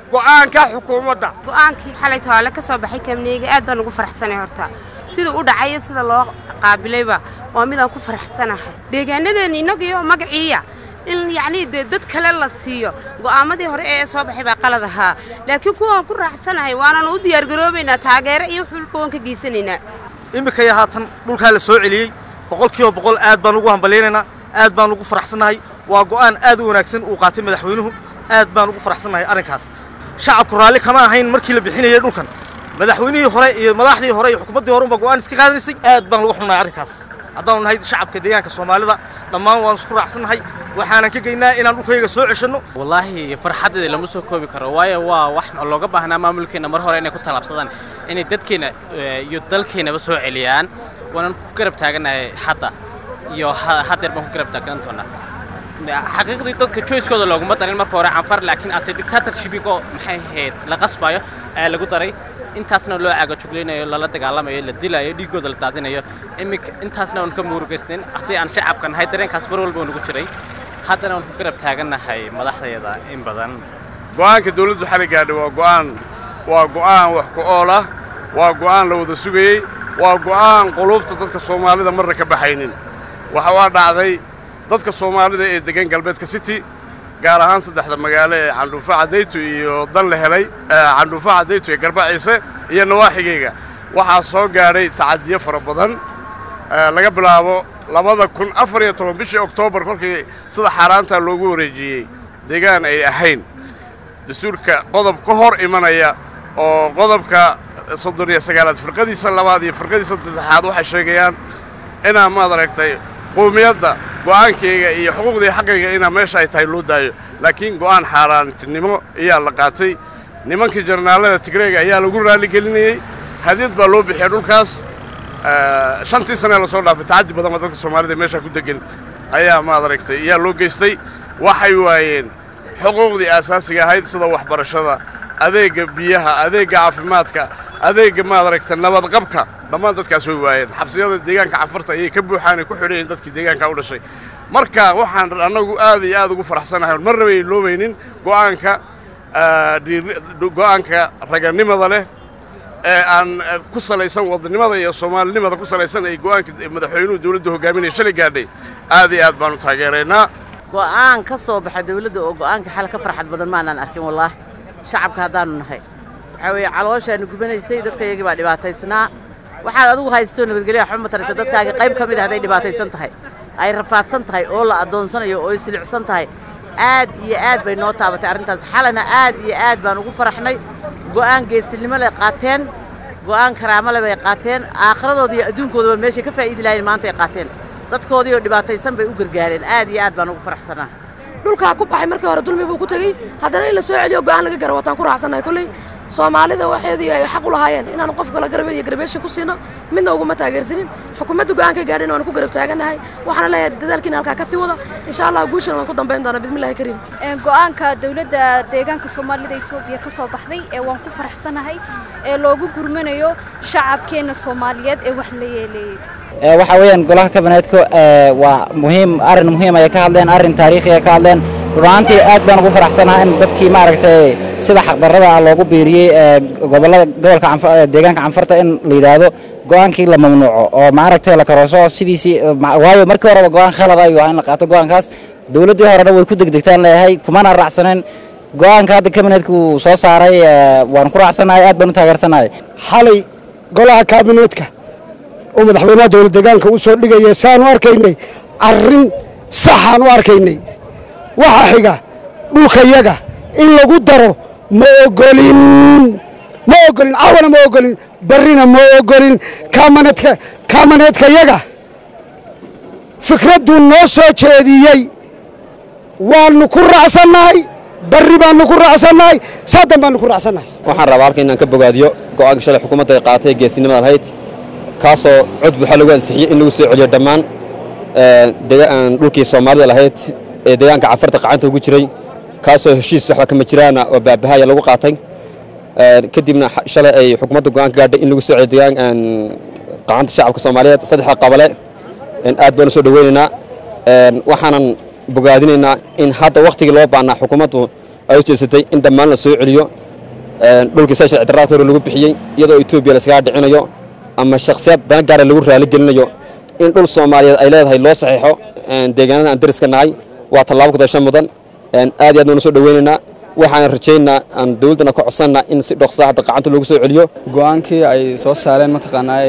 go'aanka xukuumadda go'aankii xalay toole ka soo baxay kabniga aad baan ugu faraxsanay horta siduu u dhacay iyo sida loo qaabilayba waa midaan ku faraxsanahay deegaanadeena innagiyo magaciiya in yacnii dee dad kale la siiyo go'aamadii hore ee soo baxay baa qalad ahaa laakiin kuwaan ku raaxsanahay waananu u diyaargaroobaynaa taageero iyo wax walba waan ka geysanaynaa iminkaya haatan dhulkaa la soo celiyey boqol kiiba boqol aad baan ugu hambalyaynaynaa aad baan ugu faraxsannahay waa go'aan aad u wanaagsan uu qaatay madaxweynuhu aad baan ugu faraxsannahay arrinkaas shacabku raalli kama ahayn markii la bixinayay dhulkan madaxweynihii hore iyo madaxdii hore iyo xukuumaddii hore unba go'aan iska qaadanaysay aad baan ugu xunnahay arrinkaas haddaanu nahay shacabka deegaanka soomaalida dhammaan waanu isku raacsannahay waxaanan ka geynaa inaan dhulkayga soo ceshanno wallaahi farxaddeeda lama soo koobi karo waayo waa wax looga baahnaa maamulkeenna mar hore inay ku tallaabsadaan inay dadkeenna iyo dalkeennaba soo celiyaan waanan ku garab taaganahay hadda iyo haddeer baan ku garab taagan doonaa xaqiiqdii dadka joyskooda looguma darin marka hore canfar laakiin ase dictatorshipigoo maxay ahayd la qasbayo ayaa lagu daray intaasna loo caagajuglaynayo lala dagaalamayo la dilayo dhiiggooda la daadinayo iminka intaasna aan ka murugaysnayn haddii aan shacabka nahay dareenkaas mar walba nugu jiray haddana waan ku garab taagannahay madaxdeeda in badan go'aanka dawladdu xali gaadhay waa go'aan waa go'aan wax ku ool ah waa go'aan la wada sugayey waa go'aan quluubta dadka soomaalida marna ka baxaynin waxa waa dhacday dadka soomaalida ee degan galbeedka city gaar ahaan saddexda magaalo ee candhuufo caddaytu iyo dan la helay candhuufo caddaytu ee garba ciise iyo nawaaxigayga waxaa soo gaadhay tacadiyo fara badan laga bilaabo labada kun afar iyo toban bishii oktoobar kolkii sida xaaraanta loogu wareejiyey deegaan ay ahayn dastuurka qodob ka hor imanaya oo qodobka soddon iyo sagaalaad firqadiisa labaad iyo firqadiisa saddexaad waxay sheegayaan inaa maad aragtay qowmiyadda go'aankayga iyo xuquuqdii xaqayga inaa meesha ay tahay loo daayo laakiin go'aan xaaraantinimo ayaa la qaatay nimankii jarnaalada tigreega ayaa lagu raalligelinayey hadiyad baa loo bixiyay dhulkaas shantii sanee lasoo dhaafay tacaddi badan baa dadka soomaalida meeshaa ku degan ayaa maad aragtay ayaa loo geystay waxay waayeen xuquuqdii aasaasiga ahayd sida waxbarashada adeegga biyaha adeegga caafimaadka adeegga maad aragta nabadqabka dhammaan dadkaas way waayeen xabsiyada deegaanka canfarta ayay ka buuxaan ay ku xidhan yihiin dadkii deegaanka u dhashay marka waxaan annagu aad iyo aad ugu faraxsanahay marna bay loobaynin go'aanka go'aanka raganimada leh ee aan ku salaysan wadannimada iyo soomaalinimada ku salaysan ay go'aanka madaxweynuhu dawladda hogaaminaya shalay gaadhay aad iyo aad baanu taageeraynaa go'aan ka soo baxa dawladda oo go'aanka xal ka farxad badan maanaan arkin wallaahi shacabka haddaannu nahay waxaa weeye calooshaannu gubanaysay dadkayagii baa dhibaataysnaa waxaad adigu haysto nabadgelya waxba ma taraysa dadkaagii qayb ka mid ah hadday dhibaataysan tahay ay rafaadsan tahay oo la addoonsanayo oo islicsan tahay aad iyo aad bay noo taabatay arrintaas xalana aad iyo aad baan ugu faraxnay go'aan geesinimo leh qaateen go'aan karaamo leh bay qaateen aakhiradood iyo adduunkoodaba meeshay ka faa'iidi lahayn maanta ay qaateen dadkoodii oo dhibaataysan bay u gargaareen aad iyo aad baan ugu faraxsanaa dhulkaa ku baxay markii hore dulmi buu ku tegey haddana in la soo celiyo go'aan laga gara wataan ku raacsannahay kolley soomaalida waxeedii ay xaq u lahaayeen inaanu qof kala garabin iyo garbeeshin ku siino midna uguma taageersanin xukuumadda go'aanka gaadhin waanu ku garab taagannahay waxaana leeyahay dadaalkiina halkaa ka sii wada insha allah guushana waan ku dambayn doonaa bismillahi kariim go'aanka dowladda deegaanka soomaalida etoobiya ka soo baxday ee waan ku faraxsanahay ee loogu gurmanayo shacabkeenna soomaaliyeed ee wax la yeeleeyey waxa weeyaan golaha kabineedka waa muhiim arrin muhiim ayay ka hadleen arrin taariikhi ay ka hadleen runaantii aad baan ugu faraxsanahay in dadkii maaragtay sida xaqdarrada ah loogu biiriyey gobollada gobolka deegaanka canfarta in la yidhaahdo go'aankii la mamnuuco oo maaragtay la karooso sidiisii waayo markii horeba go'aan khalad ayuu ahaa in la qaato go'aankaas dowladdii horena way ku degdegtaan leeyahay kumana raacsaneen go'aanka hadda kabineedka uu soo saaray waan ku raacsanahay aad baan u taageersanahay xalay golaha kaabineedka oo madaxweynaha dowlad deegaanka u soo dhigaya saanu arkaynay arrin saxaan u arkaynay waxaa xiga dhulkayaga in lagu daro ma ogolin ma ogolin caawana ma ogolin barrina ma ogolin kaamaneedka kaamaneedkayaga fikradduu noo soo jeediyey waannu ku raacsannahay barri baannu ku raacsannahay saadan baannu ku raacsannahay waxaan rabaa halka inaan ka bogaadiyo go'aanka shalay xukuumadda ay qaatay geesinimada lahayd kaasoo cod buuxa lagu ansixiyey in lagu soo celiyo dhammaan dhulkii soomaalida lahayd ee deegaanka cafarta qacanta ugu jiray kaasoo heshiis waxba kama jiraana oo baabahaya lagu qaatay kadibna shalay ay xukuumadda go'aan ka gaadhay in lagu soo celiyo deegaan qacanta shacabka soomaaliyeed saddexda qabale aad baan u soo dhoweynaynaa waxaanan bogaadinaynaa in hadda wakhtigii loo baahnaa xukuumaddu ay u jeesatay in dhammaan la soo celiyo dhulkii sida sharci darraadka hore lagu bixiyey iyadoo etoobiya layskaga dhicinayo ama shakhsiyaad dana gaara lagu raaligelinayo in dhul soomaaliyeed ay leedahay loo saxiixo deegaanada aan dariska nahay waa tallaabo kudasho mudan aad iyo aad baan usoo dhaweynaynaa waxaan rajaynaa aan dowladdana ka codsannaa in si dhoksa hadda gacanta loogu soo celiyo go-aankii ay soo saareen mataqaanaa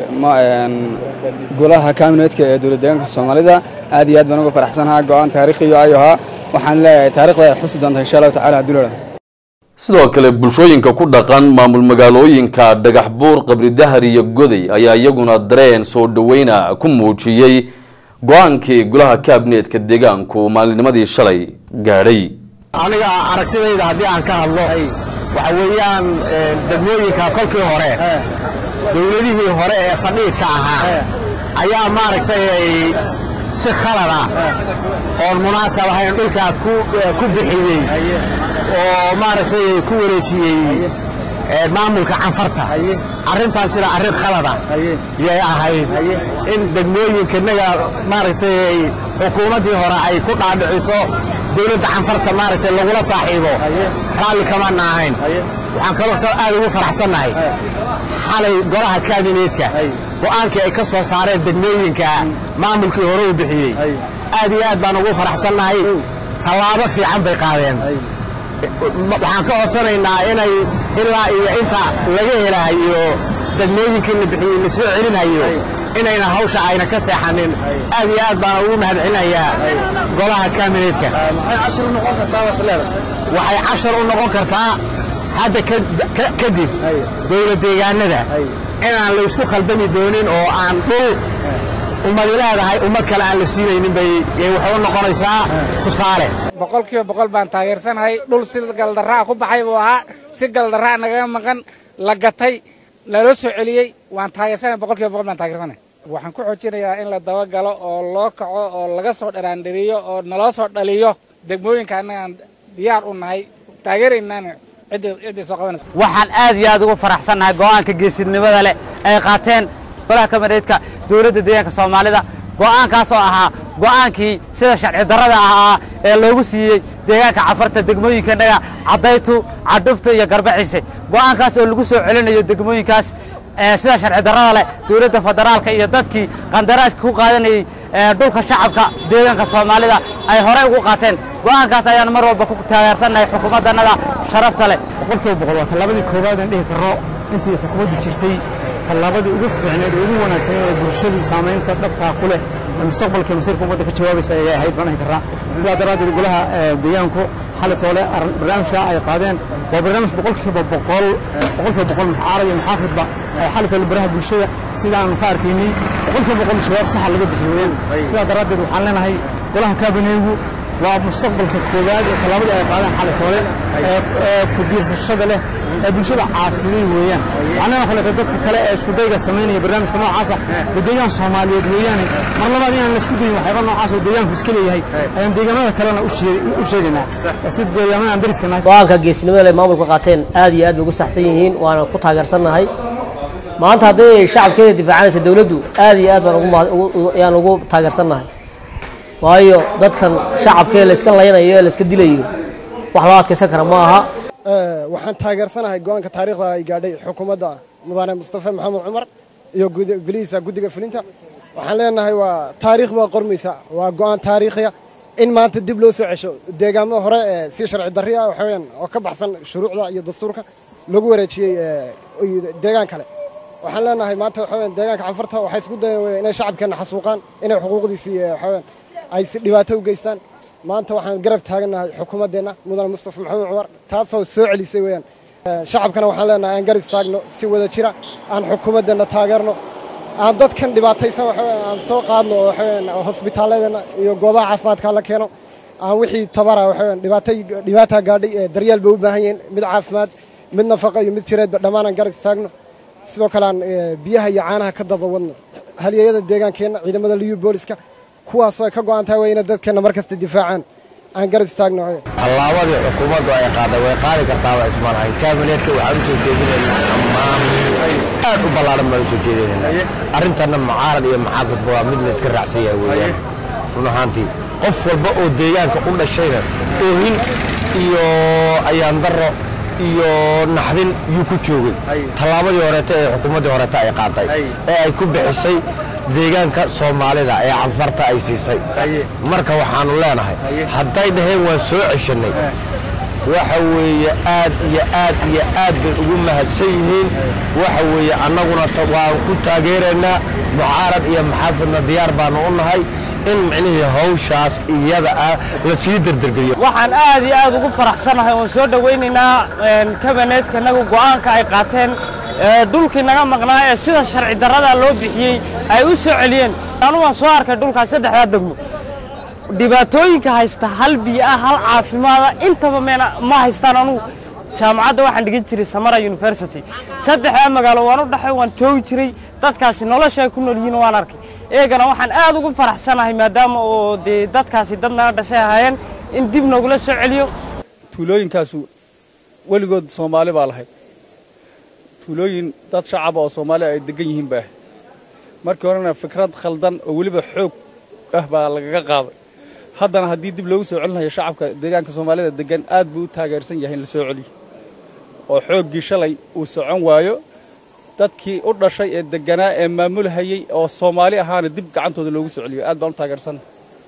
golaha kabinetka ee dowlad deegaanka soomaalida aad iyo aad baan uga faraxsanahaa go-aan taariikhiyo ayuu ahaa waxaan leeyahay taarikhda ay xusi doonta insha allahu tacala haddii loo sidoo kale bulshooyinka ku dhaqan maamul magaalooyinka dhagax buur qabri dahar iyo goday ayaa iyaguna dareen soo dhaweyna ku muujiyey go-aankii golaha kabinetka deegaanku maalinimadii shalay gaadhay aniga aragtidayda haddii aan ka hadlo waxa weeyaan degmooyinka kolkii hore dowladihii hore ee fadhiidka ahaa ayaa maaragtay si khalada oon munaasab ahayn dhulkaa ku bixiyey oo maaragtay ku wareejiyey maamulka canfarta arrintaas sida arrin khalada yay ahayd in degmooyinkanaga maaragtay xukuumaddii hore ay ku dhaadhiciso dowladda canfarta maaragtay lagula saaxiibo raalli kamana ahayn waxaan kaloo aad ugu faraxsannahay xalay golaha kabinetka go'aankii ay ka soo saareen degmooyinka maamulkii hore u bixiyey aad iyo aad baan ugu faraxsannahay tallaabo fiican bay qaadeen waxaan ka codsanaynaa inay ilaa iyo inta laga helahayo degmooyinkii la bixiyey la soo celinhayo inayna hawsha ayna ka seexanin aad iyo aad baan ugu mahadcelinayaa golaha kabinetka waxay cashar u noqon kartaa hadda kadib dowlad deegaanada inaan la isku khaldami doonin oo aan dhul ummadi leedahay ummad kale aan la siinaynin bay waxay u noqonaysaa tusaale boqolkiiba boqol baan taageersanahay dhul si galdarraa ku baxay buu ahaa si galdarraa nagaga maqan la gatay laloo soo celiyey waan taageersanahay boqolkiiba boqol baan taageersanahay waxaan ku xoojinayaa in la dabagalo oo loo kaco oo laga soo dharaandhiriyo oo naloo soo dhaliyo degmooyinka annagaan diyaar u nahay taageeraynaana ciddii soo qabanaysa waxaan aad iyo aad ugu faraxsannahay go'aanka geesinimada leh ay qaateen golaha kabineedka dowladda deegaanka soomaalida go'aankaas oo ahaa go'aankii sida sharci darrada ahaa ee loogu siiyey deegaanka cafarta degmooyinkanaga caddaytu cadhufta iyo garbaciise go'aankaas oo lagu soo celinayo degmooyinkaas sida sharci darrada leh dowladda federaalka iyo dadkii qandaraaska ku qaadanayey dhulka shacabka deegaanka soomaalida ay horey ugu qaateen go'aankaas ayaan mar walba ku taageersannahay xukuumaddannada sharafta leh boqolkiiba boqol waa tallaabadii koowaad aan dhihi karno intii xukuumaddu jirtay tallaabadii ugu fiicneed ee ugu wanaagsaneed ee bulshadu saamaynta dhabtaa ku leh ee mustaqbalka masiirka ummadda ka jawaabaysa ayay ahayd baan dhihi karnaa sidaa daraaddeed golaha deegaanku xali toole barnaamijka ay qaadeen waa barnaamij boqolkiiba boqol boqolkiiba boqol muxaarad iyo muxaafidba xali toole baraha bulshada sida aanu ka arkaynay boqolkiiba boqol shabaab saxa laga bixiyeen sidaa daraaddeed waxaan leenahay golaha kabineegu waa mustaqbalka koowaad ee tallaabadii ay qaadeen xali toole ee ku diirsashada leh ee bulshada caafiday weeyaan waxaana kaleeto dadka kale ee isku dayga samaynaya barnaamijka noocaasa waa deegaan soomaaliyeed weeyaane mar labaad inaan la isku dayin waxyaaba noocaas oo deegaanku iska leeyahay ayaan deegaamada kalena u sheegaynaa si deegaamada aan dariska nahay go-aanka geesinimada leh maamulka qaateen aad iyo aad bay ugu saxsan yihiin waana ku taageersannahay maanta hadday shacabkeeda difaacanaysa dowladdu aad iyo aad baan ayaan ugu taageersannahay waayo dadkan shacabkee layska laynayo ee layska dilayo wax loo adkaysan kara ma aha waxaan taageersanahay go-aanka taariikhda ay gaadhay xukuumadda mudane mustafa maxamed cumar iyo golihiisa guddiga fulinta waxaan leenahay waa taariikh baa qormaysa waa go-aan taariikhiya in maanta dib loo soo cesho deegaamo hore ee si sharci darri ah waxaweyaan oo ka baxsan shuruucda iyo dastuurka lagu wareejiyey deegaan kale waxaan leenahay maanta waxaweyaan deegaanka canfarta waxay isku dayeen inay shacabkeenna xasuuqaan inay xuquuqdiisii waxaweyaan ay si dhibaato u geystaan maanta waxaan garab taagannahay xukuumaddeenna mudane mustafa maxamed cumar taasoo soo celisay weeyaan shacabkana waxaan leenahay aan garab istaagno si wada jira aan xukuumaddeenna taageerno aan dadkan dhibaataysan waxaweyaan aan soo qaadno oo waxaweyaan hosbitaaladeenna iyo goobaha caafimaadka la keeno aan wixii tabara waxaweyaan dhibaatay dhibaataa gaadhay ee daryeel bay u baahan yihiin mid caafimaad mid nafaqa iyo mid jireedba dhammaan aan garab istaagno sidoo kale aan biyaha iyo caanaha ka daba wadno halyeeyada deegaankeenna ciidamada liyu booliska kuwaasoo ay ka go'an tahay waa inay dadkeenna mar kasta difaacaan aan garab istaagno tallaabadii xukuumaddu ay qaaday way qaadi kartaa waa ismalahay kabinetka waxaan u soo jeedinaynaa ammaan aad u ballaaran baan u soo jeedinaynaa arrintanna mucaarad iyo muxaafidba waa mid la iska raacsan yahay weeyaan run ahaantii qof walba oo deegaanka u dhashayna oohin iyo ayaan darro iyo naxdin yuu ku joogay tallaabadii horeeta ee xukuumaddii horeeta ay qaaday ee ay ku bixisay deegaanka soomaalida ee canfarta ay siisay marka waxaanu leenahay hadday dhaheen waan soo ceshanay waxa weeye aad iyo aad iyo aad bay ugu mahadsan yihiin waxa weeye annaguna ta- waan ku taageeraynaa mucaarad iyo maxaafidna diyaar baanu u nahay in micnihii hawshaas iyada ah la sii derdergeliyo waxaan aad iyo aad ugu faraxsanahay oon soo dhowaynaynaa kabineetka nagu go'aanka ay qaateen ee dhulkii naga maqnaa ee sida sharci darrada loo bixiyey ay u soo celiyeen anu waan soo arkay dhulkaas saddexdaa degmo dhibaatooyinka haysta hal biyo ah hal caafimaada intaba meena ma haystaan anugu jaamacadda waxaan dhigan jiray samara university saddexdaa magaalo waan u dhaxay waan joogi jiray dadkaasi nolosha ay ku nool yihiin waan arkay eegana waxaan aad ugu faraxsanahay maadaama oo dee dadkaasi dad naga dhashay ahaayeen in dib nogula soo celiyo tuulooyinkaasu weligood soomaali baa lahayd tuulooyin dad shacaba oo soomaali ay degan yihiin baa ahayd markii horena fikrad khaldan oo weliba xoog ah baa lagaga qaaday haddana haddii dib loogu soo celinayo shacabka deegaanka soomaalida degan aad buu u taageersan yahay in la soo celiyo oo xooggii shalay uu socon waayo dadkii u dhashay ee deganaa ee maamulhayey oo soomaali ahaana dib gacantooda loogu soo celiyo aad baan u taageersan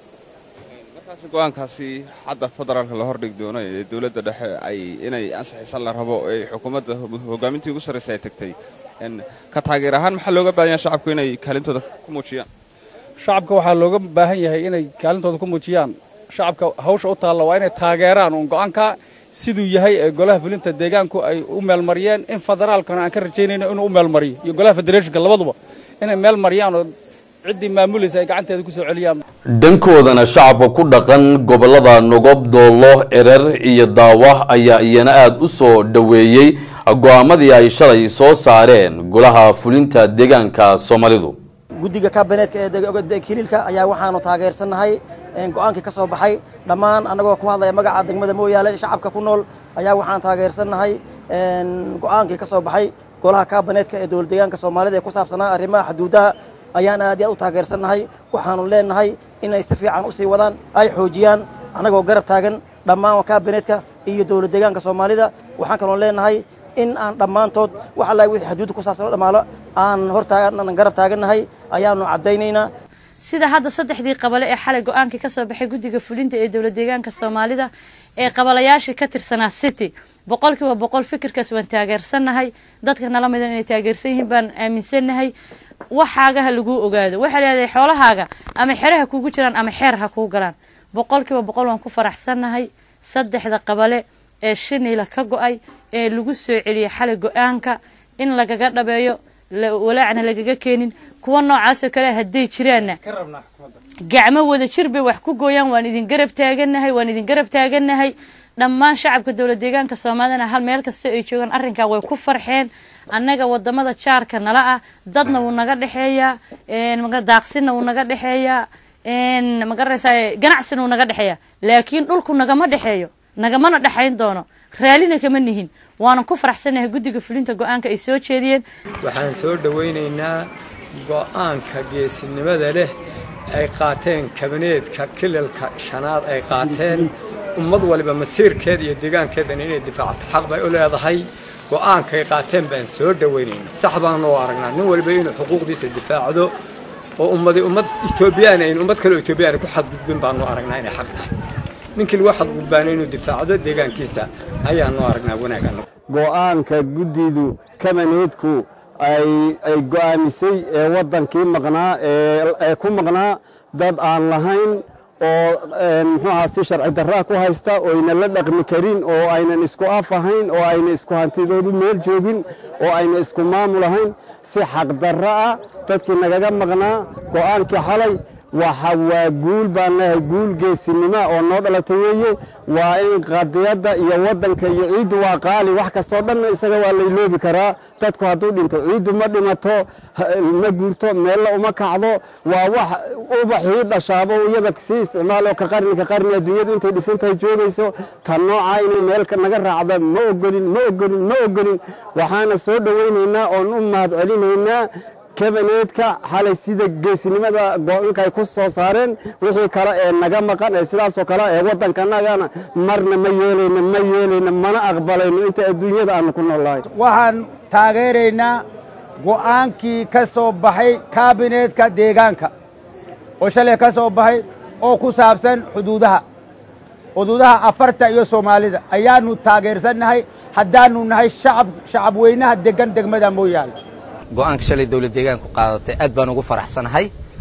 markaasi go'aankaasi hadda federaalka la hordhigi doono ee dowladda dhexe ay inay ansixisan la rabo ee xukuumadda hogaamintii ugu sarraysa ay tagtay En, ka taageer ahaan maxaa looga baahan yahay shacabku inay kaalintooda ku muujiyaan shacabka waxaa looga baahan yahay inay kaalintooda ku muujiyaan shacabka hawsha u taalla waa inay taageeraan uun go'aanka siduu yahay ee golaha fulinta deegaanku ay u meelmariyeen in federaalkana aan ka rajaynayno inuu u meelmariyo iyo golaha federeeshinka labaduba inay meel mariyaan oo ciddii maamulaysa ay gacanteeda ku soo celiyaan dhankoodana shacabka ku dhaqan gobollada nogob doollo erer iyo daawa ayaa iyana aada u soo dhoweeyey go'aamadii ay shalay soo saareen golaha fulinta deegaanka soomaalidu guddiga kabineetka ee deg- deg- hiliilka ayaa waxaanu taageersannahay een, go'aankii ka soo baxay dhammaan annagoo ku hadlaya magaca degmada mooyaale shacabka ku nool ayaa waxaan taageersannahay een, go'aankii ka soo baxay golaha kabineetka ee dowlad deegaanka soomaalida ee ku saabsanaa arrimaha xuduudaha ayaan aad iyo aad u taageersannahay waxaanu leenahay inay si fiican u sii wadaan ay xoojiyaan annagoo garab taagan dhammaan kabineetka iyo dowlad deegaanka soomaalida waxaan kaloo leenahay in aan dhammaantood wax alla wixii xuduudda ku saabsan oo dhammaalo aan hor taagan aan garab taagannahay ayaanu caddaynaynaa sida hadda saddexdii qabale ee xalay go-aankii ka soo baxay guddiga fulinta ee dowlad deegaanka soomaalida ee qabalayaashii ka tirsanaa city boqolkiiba boqol fikirkaas waan taageersannahay dadka nala midan inay taageersan yihiin baan aaminsannahay waxaagaha laguu ogaado waxaa leedahay xoolahaaga ama xeraha kugu jiraan ama xeer ha kuu galaan boqolkiiba boqol waan ku faraxsannahay saddexda qabale ee shiniila ka go-ay ee lagu soo celiyey xalay go-aanka in lagaga dhabeeyo la- walaacna lagaga keenin kuwa noocaasoo kale hadday jiraanna gacmo wada jir bay wax ku gooyaan waan idin garab taagannahay waan idin garab taagannahay dhammaan shacabka dowlad deegaanka soomaalidana hal meel kasta ay joogaan arrinkaa way ku farxeen annaga wadamada jaarka nala ah dadna wuu naga dhexeeyaa een, maga- daaqsinna wuu naga dhexeeyaa een, magaraysaa ganacsina wuu naga dhexeeyaa laakiin dhulku nagama dhexeeyo nagamana dhexayn doono raallina kama nihin waanan ku faraxsanahay guddiga fulinta go-aanka ay soo jeediyeen waxaan soo dhowaynaynaa go'aanka geesinimada leh ay qaateen kabineedka kilalka shanaad ay qaateen ummad waliba masiirkeeda iyo deegaankeedana inay difaacto xaq bay u leedahay go'aankay qaateen baan soo dhowaynaynaa sax baanu u aragnaa nin waliba inuu xuquuqdiisa difaacdo oo ummadi ummad etoobiyaan ayn ummad kale oo etoobiyaan ku xadgudbin baanu aragnaa inay xaq tahay ninkii lagu xadgudbaana inuu difaacdo deegaankiisa ayaanu aragnaa wanaaggan go'aanka guddidu kabaneedku ay ay go'aamisay ee waddankii maqnaa ee ee ku maqnaa dad aan lahayn oo een, muxuu ahaa si sharci darraa ku haysta oo aynan la dhaqmi karin oo aynan isku af ahayn oo ayna isku hantidoodu meel joogin oo ayna isku maamul ahayn si xaqdarra ah dadkii nagaga maqnaa go'aankii xalay waxa waa guul baan leeyahay guul geesinima oo noo dhalatay weeye waa in qadiyadda iyo waddanka iyo ciiddu waa qaali wax kastoo dhanna isaga waa layloobi karaa dadku hadduu dhinto ciiddu ma dhimato ha- ma guurto meella uma kacdo waa wax ubaxii dhashaabo iyada sii isticmaalo ka qarni ka qarni adduunyadu intay dhisan tahay joogayso tan noocaa inay meel ka- naga raacda ma ogolin ma ogolin ma ogolin waxaana soo dhowaynaynaa oon u mahad celinaynaa kabineedka xalay sida geesinimada go-aanka ay ku soo saareen wixii kale ee naga maqan ee sidaasoo kale ee waddankanagana marna ma yeelayno ma yeelayno mana aqbalayno inta adduunyada aanu ku noolahay waxaan taageeraynaa go'aankii ka soo baxay kaabineetka deegaanka oo shalay ka soo baxay oo ku saabsan xuduudaha xuduudaha afarta iyo soomaalida ayaanu taageersannahay haddaanu nahay shacab shacab weynaha degan degmada mooyaane go-aanka shalay dowlad deegaanku qaadatay aad baan ugu faraxsanahay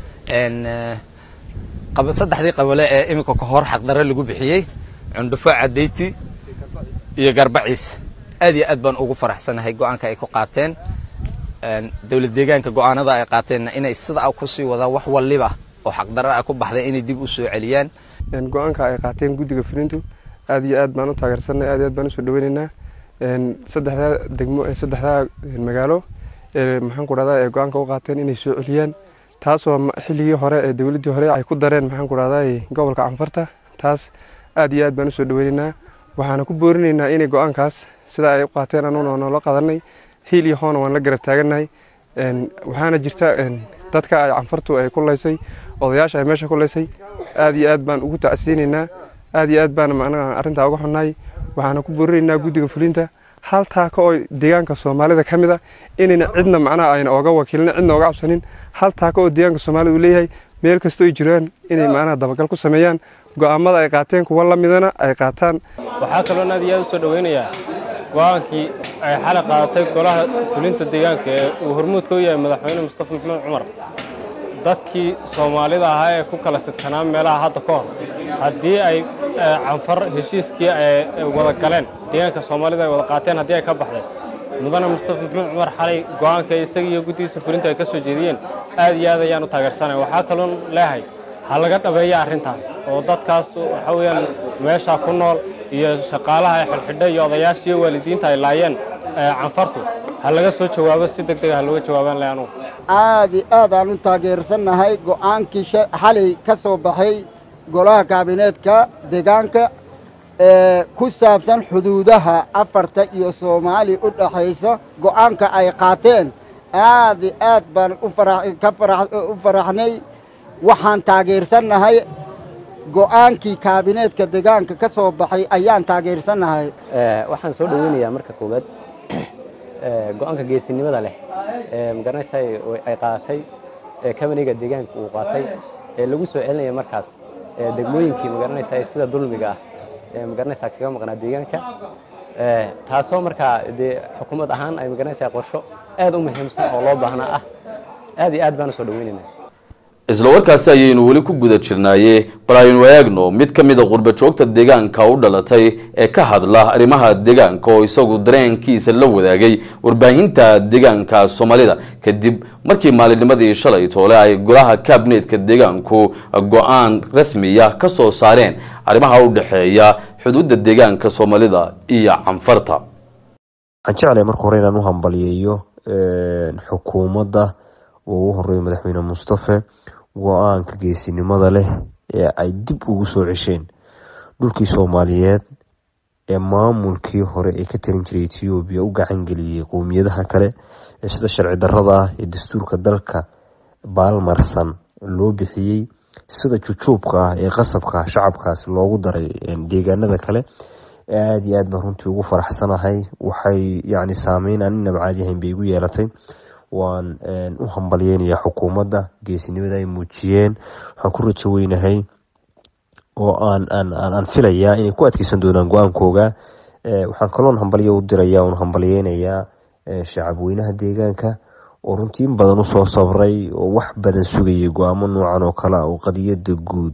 saddexdii qabale ee iminka ka hor xaqdarre lagu bixiyey cundhufo cadayti iyo garbaciis aad iyo aad baan ugu faraxsanahay go-aanka ay ku qaateen dowlad deegaanka go-aanada ay qaateenna inay sidaa kusii wadaan wax waliba oo xaqdarre ah ku baxday inay dib u soo celiyaan go-aanka ay qaateen guddiga fulintu aad iyo aad baan u taageersanay aad iyo aad baan usoo dhaweynaynaa saddexdaa degmo saddexdaa magaalo ee maxaan ku dhahdaa ee go-aanka u qaateen inay soo celiyaan taasoo xilligii hore ee dowladdii hore ay ku dareen maxaan ku dhahdaa gobolka canfarta taas aad iyo aad baan usoo dhaweynaynaa waxaana ku boorinaynaa inay go-aankaas sidaa ay u qaateen anuguna noola qadanay hiil iyo hoona waan la garab taagannahay waxaana jirta dadka ay canfartu ay ku laysay odayaasha ay meesha ku laysay aad iyo aad baan ugu tacsiinaynaa aad iyo aad baan macnaha arrintaa uga xunnahay waxaana ku boorinaynaa guddiga fulinta hal taaka oo deegaanka soomaalida ka mid a inayna cidna macnaha ayna ooga wakiilin cidna ooga cabsanin hal taaka oo deegaanka soomaalida uu leeyahay meel kastoo ay jiraan inay macnaha dabagal ku sameeyaan go'aamada ay qaateen kuwa la midana ay qaataan waxaa kaloon aad iyo aad usoo dhaweynayaa go-aankii ay xalay qaadatay golaha fulinta deegaanka ee uu hormuudka u yahay madaxweyne mustafa maxamed cumar dadkii soomaalida ahaa ee ku kala sidkanaa meelaha hadda ka hor haddii ay canfar heshiiskii ay wada galeen deegaanka soomaalida ay wada qaateen haddii ay ka baxday mudane mustafa maxamed cumar xalay go-aanka isaga iyo guddigiisa fulinta ay ka soo jeediyeen aad iyo aad ayaan u taageersanaya waxaa kaloon leehay ha laga dhabeeya arrintaas oo dadkaas waxa weeyaan meesha ku nool iyo shaqaalaha ay xidhxidha iyo odayaasha iyo waalidiinta ay laayeen canfartu ha laga soo jawaabo si deg dega ha looga jawaabaan leh anugu aad iyo aad aan u taageersannahay go'aankii xalay ka soo baxay golaha kaabineedka deegaanka ee ku saabsan xuduudaha afarta iyo soomaali u dhaxaysa go'aanka ay qaateen aad iyo aad baan u faraxnay waxaan taageersannahay go'aankii kaabineedka deegaanka ka soo baxay ayaan taageersannahay waxaan soo dhoweynayaa marka koowaad go-aanka geesinimada leh ee magaranaysa ay qaadatay ee kabaniga deegaanka uu qaatay ee lagu soo celinaya markaas degmooyinkii magaranaysa sida dulmiga ah ee magaranaysa kaga maqnaa deegaanka taasoo markaa dee xukuumad ahaan ay magaranaysa qorsho aad u muhiimsan oo loo baahnaa ah aad iyo aad baan usoo dhaweynaynaa isla warkaasi ayaynu weli ku guda jirnaaye bal aynu eegno mid ka mid a qurba joogta deegaanka u dhalatay ee ka hadla arrimaha deegaanka oo isagu dareenkiisa la wadaagay warbaahinta deegaanka soomaalida kadib markii maalinnimadii shalay toole ay golaha kabineetka deegaanku go-aan rasmiya ka soo saareen arrimaha u dhexeeya xuduudda deegaanka soomaalida iyo canfarta waxaan jeclahay marka hore inaan u hambaliyeeyo xukuumadda oo ugu horeeyo madaxweyne mustafe go-aanka geesinimada leh ee ay dib ugu soo cesheen dhulkii soomaaliyeed ee maamulkii hore ee ka talin jiray etoobiya u gacan geliyey qowmiyadaha kale ee sida sharci darrada ah ee dastuurka dalka baalmarsan loo bixiyey sida jujuubka ah ee qasabka ah shacabkaas loogu daray deegaanada kale aada iyo aad baan runtii ugu faraxsanahay waxay yacni saameyn aan inaba caadi ahayn bay igu yeelatay waan u hambalyeynayaa xukuumadda geesinimada ay muujiyeen waxaan ku rajo weynahay oo aan aan aan filayaa inay ku adkeysan doonaan go-aankooga waxaan kaloon hambalyo u diraya oon hambalyeynayaa shacab weynaha deegaanka oo runtii in badan usoo sabray oo wax badan sugayay go-aamo noocan oo kale ah oo qadiyada guud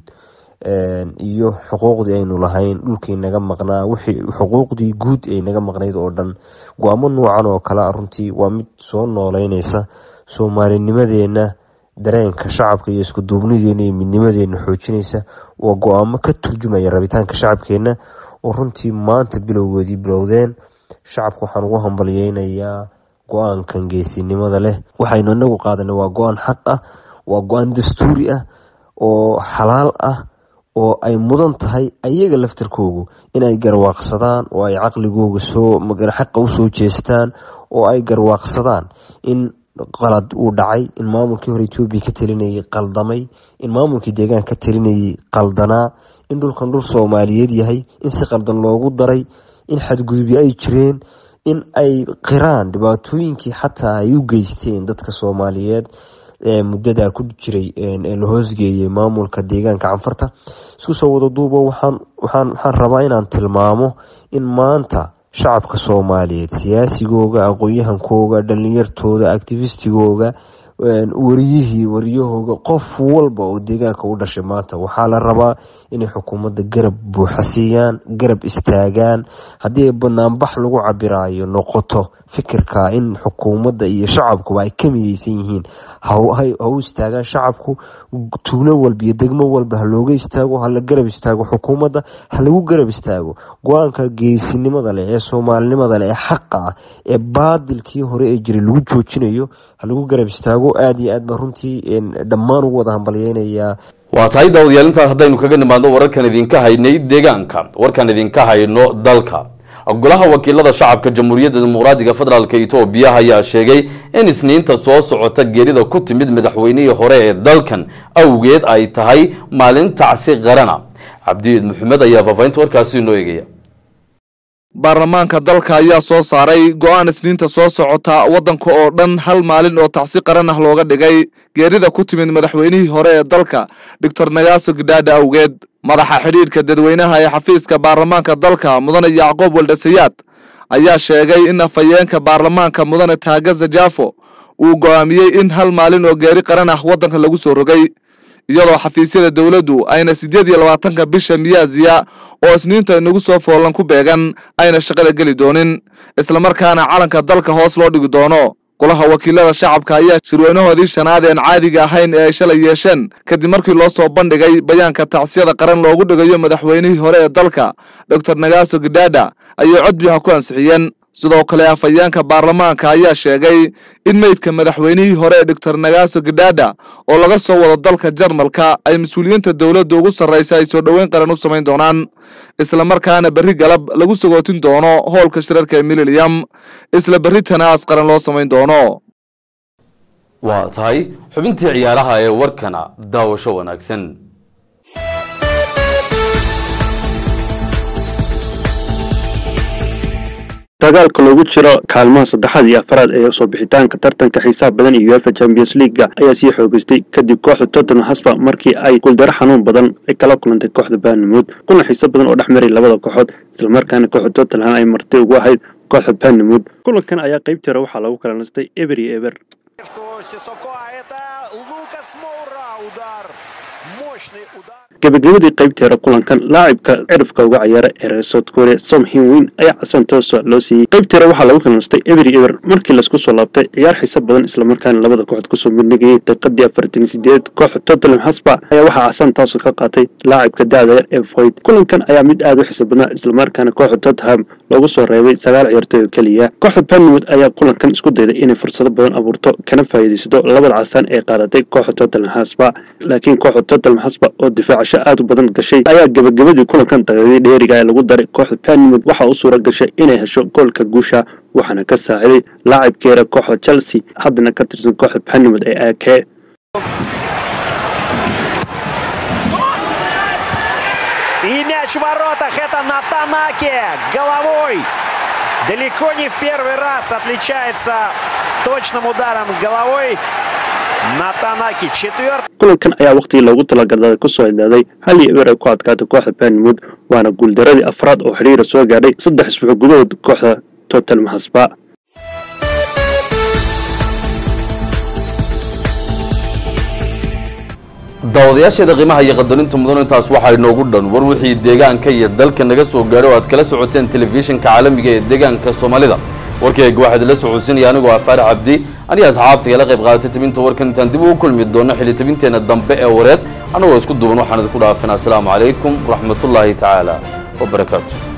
iyo xuquuqdii aynu lahayn dhulkii naga maqnaa wixii xuquuqdii guud ay naga maqnayd oo dhan go-aamo noocan oo kale ah runtii waa mid soo nooleynaysa soomaalinimadeena dareenka shacabka iyo isku duubnideena iyo midnimadeena xoojinaysa waa go-aamo ka turjumaya rabitaanka shacabkeena oo runtii maanta bilowgoodii bilowdeen shacabka waxaan ugu hambalyeynayaa go-aankan geesinimada leh waxaynu inagu qaadanay waa go-aan xaq ah waa go-aan dastuuri ah oo xalaal ah oo ay mudan tahay ayaga laftarkoogu inay garwaaqsadaan oo ay caqligooga soo xaqa usoo jeestaan oo ay garwaaqsadaan in qalad uu dhacay in maamulkii hore etoobiya ka talinayay qaldamay in maamulkii deegaanka ka talinayay qaldanaa in dhulkan dhul soomaaliyeed yahay in si qaldan loogu daray in xadgudubyo ay jireen in ay qiraan dhibaatooyinkii xataa ay u geysteen dadka soomaaliyeed ee muddadaa ku jiray ee la hoosgeeyay maamulka deegaanka canfarta isku soo wada duubo waxaan waxaan waxaan rabaa inaan tilmaamo in maanta shacabka soomaaliyeed siyaasigooga aqoon-yahankooga dhalinyartooda activistigooga wariyihii wariyahooga qof walba oo deegaanka u dhashay maanta waxaa la rabaa inay xukuumadda garab buuxa siiyaan garab istaagaan haddii ay banaanbax lagu cabiraayo noqoto fikirka in xukuumadda iyo shacabkuba ay ka mideysan yihiin ha u istaagaan shacabku tuulo walba iyo degmo walba ha looga istaago hala garab istaago xukuumadda ha lagu garab istaago go-aanka geesinimada leh ee soomaalinimada leh ee xaqa ah ee baadilkii hore ee jiray lagu joojinayo ha lagu garab istaago aada iyo aad baan runtii dhammaan ugu wada hambalyeynayaa waa tahay daawadayaal intaas haddaynu kaga nimaadno wararkan idinka haynay deegaanka warkan idinka hayno dalka golaha wakiilada shacabka jamhuuriyadda dimuqraadiga federaalk etoobiya ayaa sheegay in isniinta soo socota geerida ku timid madaxweynihii hore ee dalkan awgeed ay tahay maalin tacsi qarana cabdiid maxamed ayaa faafahinta warkaasi inoo eegaya baarlamaanka dalka ayaa soo saaray go-aan isniinta soo socota waddanka oo dhan hal maalin oo tacsi qaran ah looga dhigay geerida ku timid madaxweynihii hore ee dalka doctor nagaaso gidhaadha awgeed madaxa xidhiidhka dadweynaha ee xafiiska baarlamaanka dalka mudane yacqoob waldasayaad ayaa sheegay in afhayeenka baarlamaanka mudane taagaza jaafo uu go'aamiyey in hal maalin oo geeri qaran ah waddanka lagu soo rogay iyadoo xafiisyada dowladdu ayna siddeed iyo labaatanka bisha miyaaziya oo isniinta inagu soo foolan ku beegan ayna shaqada geli doonin islamarkaana calanka dalka hoos loo dhigi doono golaha wakiilada shacabka ayaa shirweynahoodii shanaad een caadiga ahayn ee ay shalay yeesheen kadib markii loo soo bandhigay bayaanka tacsiyada qaran loogu dhigayo madaxweynihii hore ee dalka doctor nagaaso gidhaadha ayay codbiyaha ku ansixiyeen sidoo kale afhayeenka baarlamaanka ayaa sheegay in meydka madaxweynihii hore ee doctor nagaaso gidhaadha oo laga soo wado dalka jarmalka ay mas-uuliyiinta dowladda ugu sarraysa ay soo dhoweyn qaran u samayn doonaan islamarkaana berri galab lagu sagootin doono hoolka shirarka ee mililiam isla berri tanaas qaran loo samayn doono waa tahay xubintii ciyaaraha ee warkana daawasho wanaagsan dagaalka loogu jiro kaalmaha saddexaad iyo afaraad ee soo bixitaanka tartanka xiisaha badan iyo uefa champions leaguega ayaa sii xoogeystay kadib kooxda tottenham hasba markii ay guuldaro xanuun badan ay kala kulantay kooxda baanamood kuna xiiso badan oo dhex maray labada kooxood islamarkaana kooxda tottenham ay martay ugu ahayd kooxda baanamood kulankan ayaa qaybtii hore waxaa lagu kala nastay eber iyo eber gabagabadii qaybtii hore kulankan laacibka cirifka uga ciyaara ee south korea som hinwin ayaa casan toosa loo siiyey qaybtii hore waxaa lagu kalnastay eber iyo eber markii laisku soo laabtay ciyaar xiiso badan islamarkaana labada kooxood kusoo midnagayay daqiiqadii afartan iyo sideed kooxda tottenham hasba ayaa waxaa casan toosa ka qaatay laacibka da-da yar ee void kulankan ayaa mid aada u xiiso badnaa islamarkaana kooxda tottenham loogu soo reebay sagaal ciyaartoy oo keliya kooxda banwood ayaa kulankan isku dayday inay fursado badan abuurto kana faa'iidaysato labada casaan ee qaadatay kooxda tottenham hasba laakiin kooxda tottenham hasba oo difaacasho aada u badan gashay ayaa gabagabadii kulankan daqiiqadii dheeriga ee lagu daray kooxda banwood waxaa u suura gashay inay hesho goolka guusha waxaana ka saaciday laacibkeeda kooxda chelsea haddana ka tirsan kooxda banwood ee aake И мяч в воротах. Это Натанаке головой. Далеко не в первый раз отличается точным ударом головой. Натанаки четвертый. kulankan ayaa waqtigii loogu talagalay kusoo idaaday hal iyo eber ay ku adkaatay kooxda banwood waana guuldaradii afraad oo xidhiira soo gaadhay saddex isbuuc gudahood kooxda tottenham hasba daawadayaasheeda qiimaha iyo qadarinta mudan intaas waxaa inoogu dhan war wixii deegaanka iyo dalka naga soo gaadhay oo aad kala socoteen telefishinka caalamiga ee deegaanka soomaalida warkayga waxaad la socodsiinaya anigoo ah faarax cabdi aniga asxaabta igala qayb qaadatay tabinta warkan intaan dib ugu kulmi doono xilli tabinteena dambe ee wareed annagoo isku duuban waxaan idinku dhaafinaa asalaamu calaykum waraxmatullaahi tacaala wabarakaatu